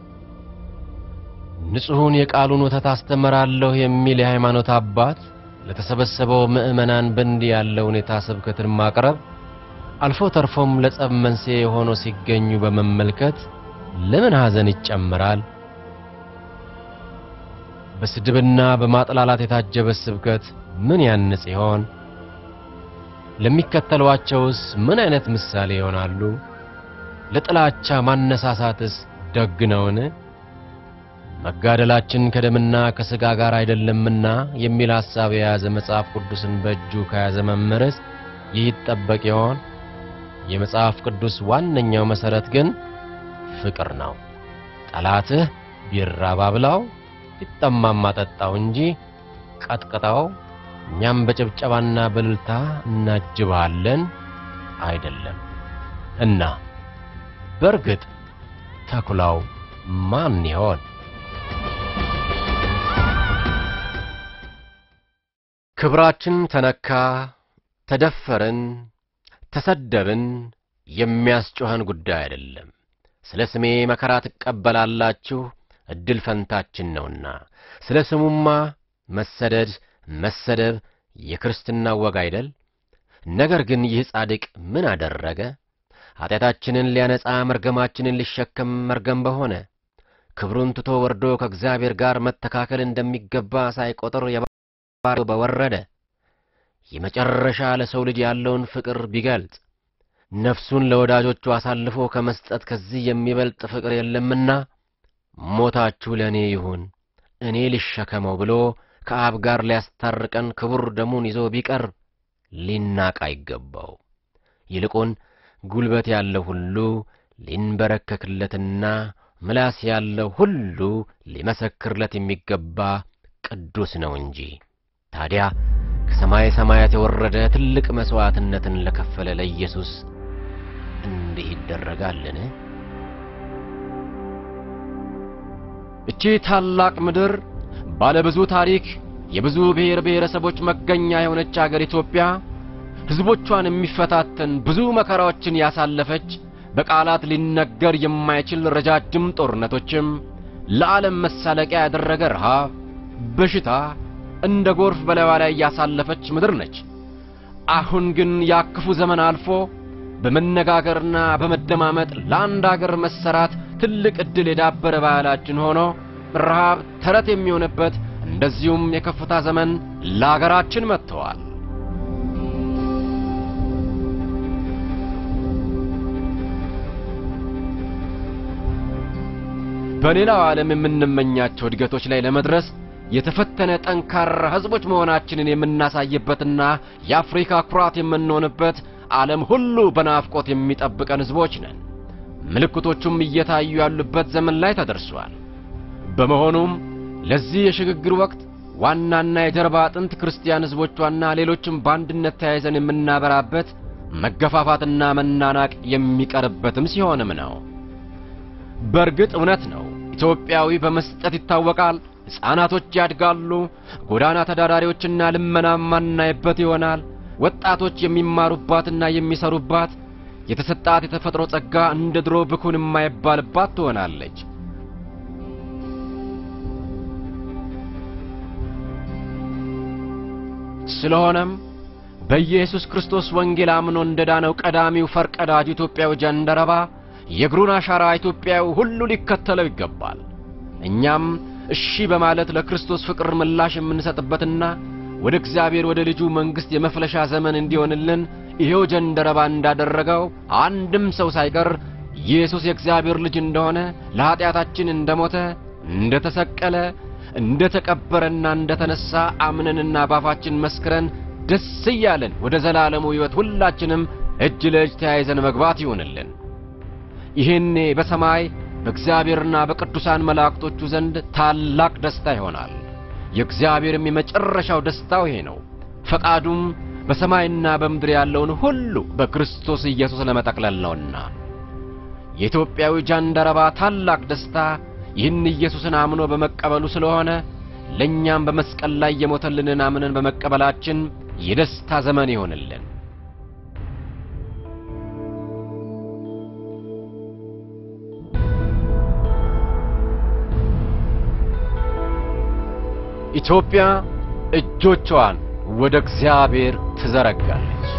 ንጹሑን የቃሉን ወተት አስተምራለሁ የሚል የሃይማኖት አባት ለተሰበሰበው ምዕመናን በእንዲህ ያለ ሁኔታ ስብከትን ማቅረብ አልፎ ተርፎም ለጸብ መንስኤ ሆኖ ሲገኙ በመመልከት ለምን ሐዘን ይጨምራል? በስድብና በማጥላላት የታጀበ ስብከት ምን ያንጽ ይሆን? ለሚከተሏቸውስ ምን አይነት ምሳሌ ይሆናሉ? ለጥላቻ ማነሳሳትስ ደግ ነውን? መጋደላችን ከደምና ከሥጋ ጋር አይደለምና የሚል ሐሳብ የያዘ መጽሐፍ ቅዱስን በእጁ ከያዘ መምህርስ ይህ ይጠበቅ ይሆን? የመጽሐፍ ቅዱስ ዋነኛው መሠረት ግን ፍቅር ነው። ጠላትህ ቢራብ አብላው፣ ቢጠማም አጠጣው እንጂ ቀጥቅጠው፣ እኛም በጭብጨባና በእልልታ እናጅብሃለን አይደለም። እና በእርግጥ ተኩላው ማን ይሆን? ክብራችን ተነካ፣ ተደፈርን፣ ተሰደብን የሚያስጮኸን ጉዳይ አይደለም። ስለ ስሜ መከራ ትቀበላላችሁ፣ እድል ፈንታችን ነውና። ስለ ስሙማ መሰደድ፣ መሰደብ የክርስትና ወግ አይደል? ነገር ግን ይህ ጻድቅ ምን አደረገ? ኃጢአታችንን ሊያነጻ መርገማችንን ሊሸከም መርገም በሆነ ክብሩን ትቶ ወርዶ ከእግዚአብሔር ጋር መተካከል እንደሚገባ ሳይቆጥር የባሪያው በወረደ የመጨረሻ ለሰው ልጅ ያለውን ፍቅር ቢገልጽ ነፍሱን ለወዳጆቹ አሳልፎ ከመስጠት ከዚህ የሚበልጥ ፍቅር የለምና ሞታችሁ ለእኔ ይሁን እኔ ልሸከመው ብሎ ከአብ ጋር ሊያስታርቀን ክቡር ደሙን ይዞ ቢቀር ሊናቅ አይገባው። ይልቁን ጉልበት ያለው ሁሉ ሊንበረከክለትና ምላስ ያለው ሁሉ ሊመሰክርለት የሚገባ ቅዱስ ነው እንጂ። ታዲያ ከሰማይ ሰማያት የወረደ ትልቅ መሥዋዕትነትን ለከፈለ ለኢየሱስ እንዲህ ይደረጋልን? እቺ ታላቅ ምድር ባለብዙ ታሪክ የብዙ ብሔር ብሔረሰቦች መገኛ የሆነች አገር ኢትዮጵያ ሕዝቦቿን የሚፈታተን ብዙ መከራዎችን ያሳለፈች በቃላት ሊነገር የማይችል ረጃጅም ጦርነቶችም ለዓለም መሳለቂያ ያደረገ ረሃብ፣ በሽታ እንደ ጎርፍ በላይዋ ላይ ያሳለፈች ምድር ነች። አሁን ግን ያክፉ ዘመን አልፎ በመነጋገርና በመደማመጥ ለአንድ አገር መሰራት ትልቅ ዕድል የዳበረ ባህላችን ሆኖ ረሃብ ተረት የሚሆንበት እንደዚሁም የከፍታ ዘመን ለአገራችን መጥተዋል። በሌላው ዓለም የምንመኛቸው እድገቶች ላይ ለመድረስ የተፈተነ ጠንካራ ሕዝቦች መሆናችንን የምናሳይበትና የአፍሪካ ኩራት የምንሆንበት ዓለም ሁሉ በናፍቆት የሚጠብቀን ሕዝቦች ነን። ምልክቶቹም እየታዩ ያሉበት ዘመን ላይ ተደርሷል። በመሆኑም ለዚህ የሽግግር ወቅት ዋናና የጀርባ አጥንት ክርስቲያን ሕዝቦቿና ሌሎችም በአንድነት ተያይዘን የምናበራበት መገፋፋትና መናናቅ የሚቀርበትም ሲሆንም ነው። በእርግጥ እውነት ነው። ኢትዮጵያዊ በመስጠት ይታወቃል። ሕፃናቶች ያድጋሉ። ጎዳና ተዳዳሪዎችና ልመና ማናይበት ይሆናል። ወጣቶች የሚማሩባትና የሚሰሩባት የተሰጣት የተፈጥሮ ጸጋ እንደ ድሮ ብኩን የማይባልባት ትሆናለች። ስለሆነም በኢየሱስ ክርስቶስ ወንጌል አምኖ እንደዳነው ቀዳሚው ፈርቀዳጅ ኢትዮጵያዊ ጀንደረባ የእግሩን አሻራ ኢትዮጵያዊ ሁሉ ሊከተለው ይገባል። እኛም እሺ በማለት ለክርስቶስ ፍቅር ምላሽ የምንሰጥበትና ወደ እግዚአብሔር ወደ ልጁ መንግሥት የመፍለሻ ዘመን እንዲሆንልን ይሄው ጀንደረባ እንዳደረገው አንድም ሰው ሳይቀር ኢየሱስ የእግዚአብሔር ልጅ እንደሆነ ለኀጢአታችን እንደሞተ፣ እንደተሰቀለ፣ እንደተቀበረና እንደተነሣ አምነንና ባፋችን መስክረን ደስ እያለን ወደ ዘላለሙ ሕይወት ሁላችንም እጅ ለእጅ ተያይዘን መግባት ይሆንልን። ይሄኔ በሰማይ በእግዚአብሔርና በቅዱሳን መላእክቶቹ ዘንድ ታላቅ ደስታ ይሆናል። የእግዚአብሔርም የመጨረሻው ደስታው ይሄ ነው። ፈቃዱም በሰማይና በምድር ያለውን ሁሉ በክርስቶስ ኢየሱስ ለመጠቅለል ነውና የኢትዮጵያዊ ጃንደረባ ታላቅ ደስታ ይህን ኢየሱስን አምኖ በመቀበሉ ስለሆነ ለእኛም በመስቀል ላይ የሞተልንን አምነን በመቀበላችን የደስታ ዘመን ይሆንልን። ኢትዮጵያ እጆቿን ወደ እግዚአብሔር ትዘረጋለች።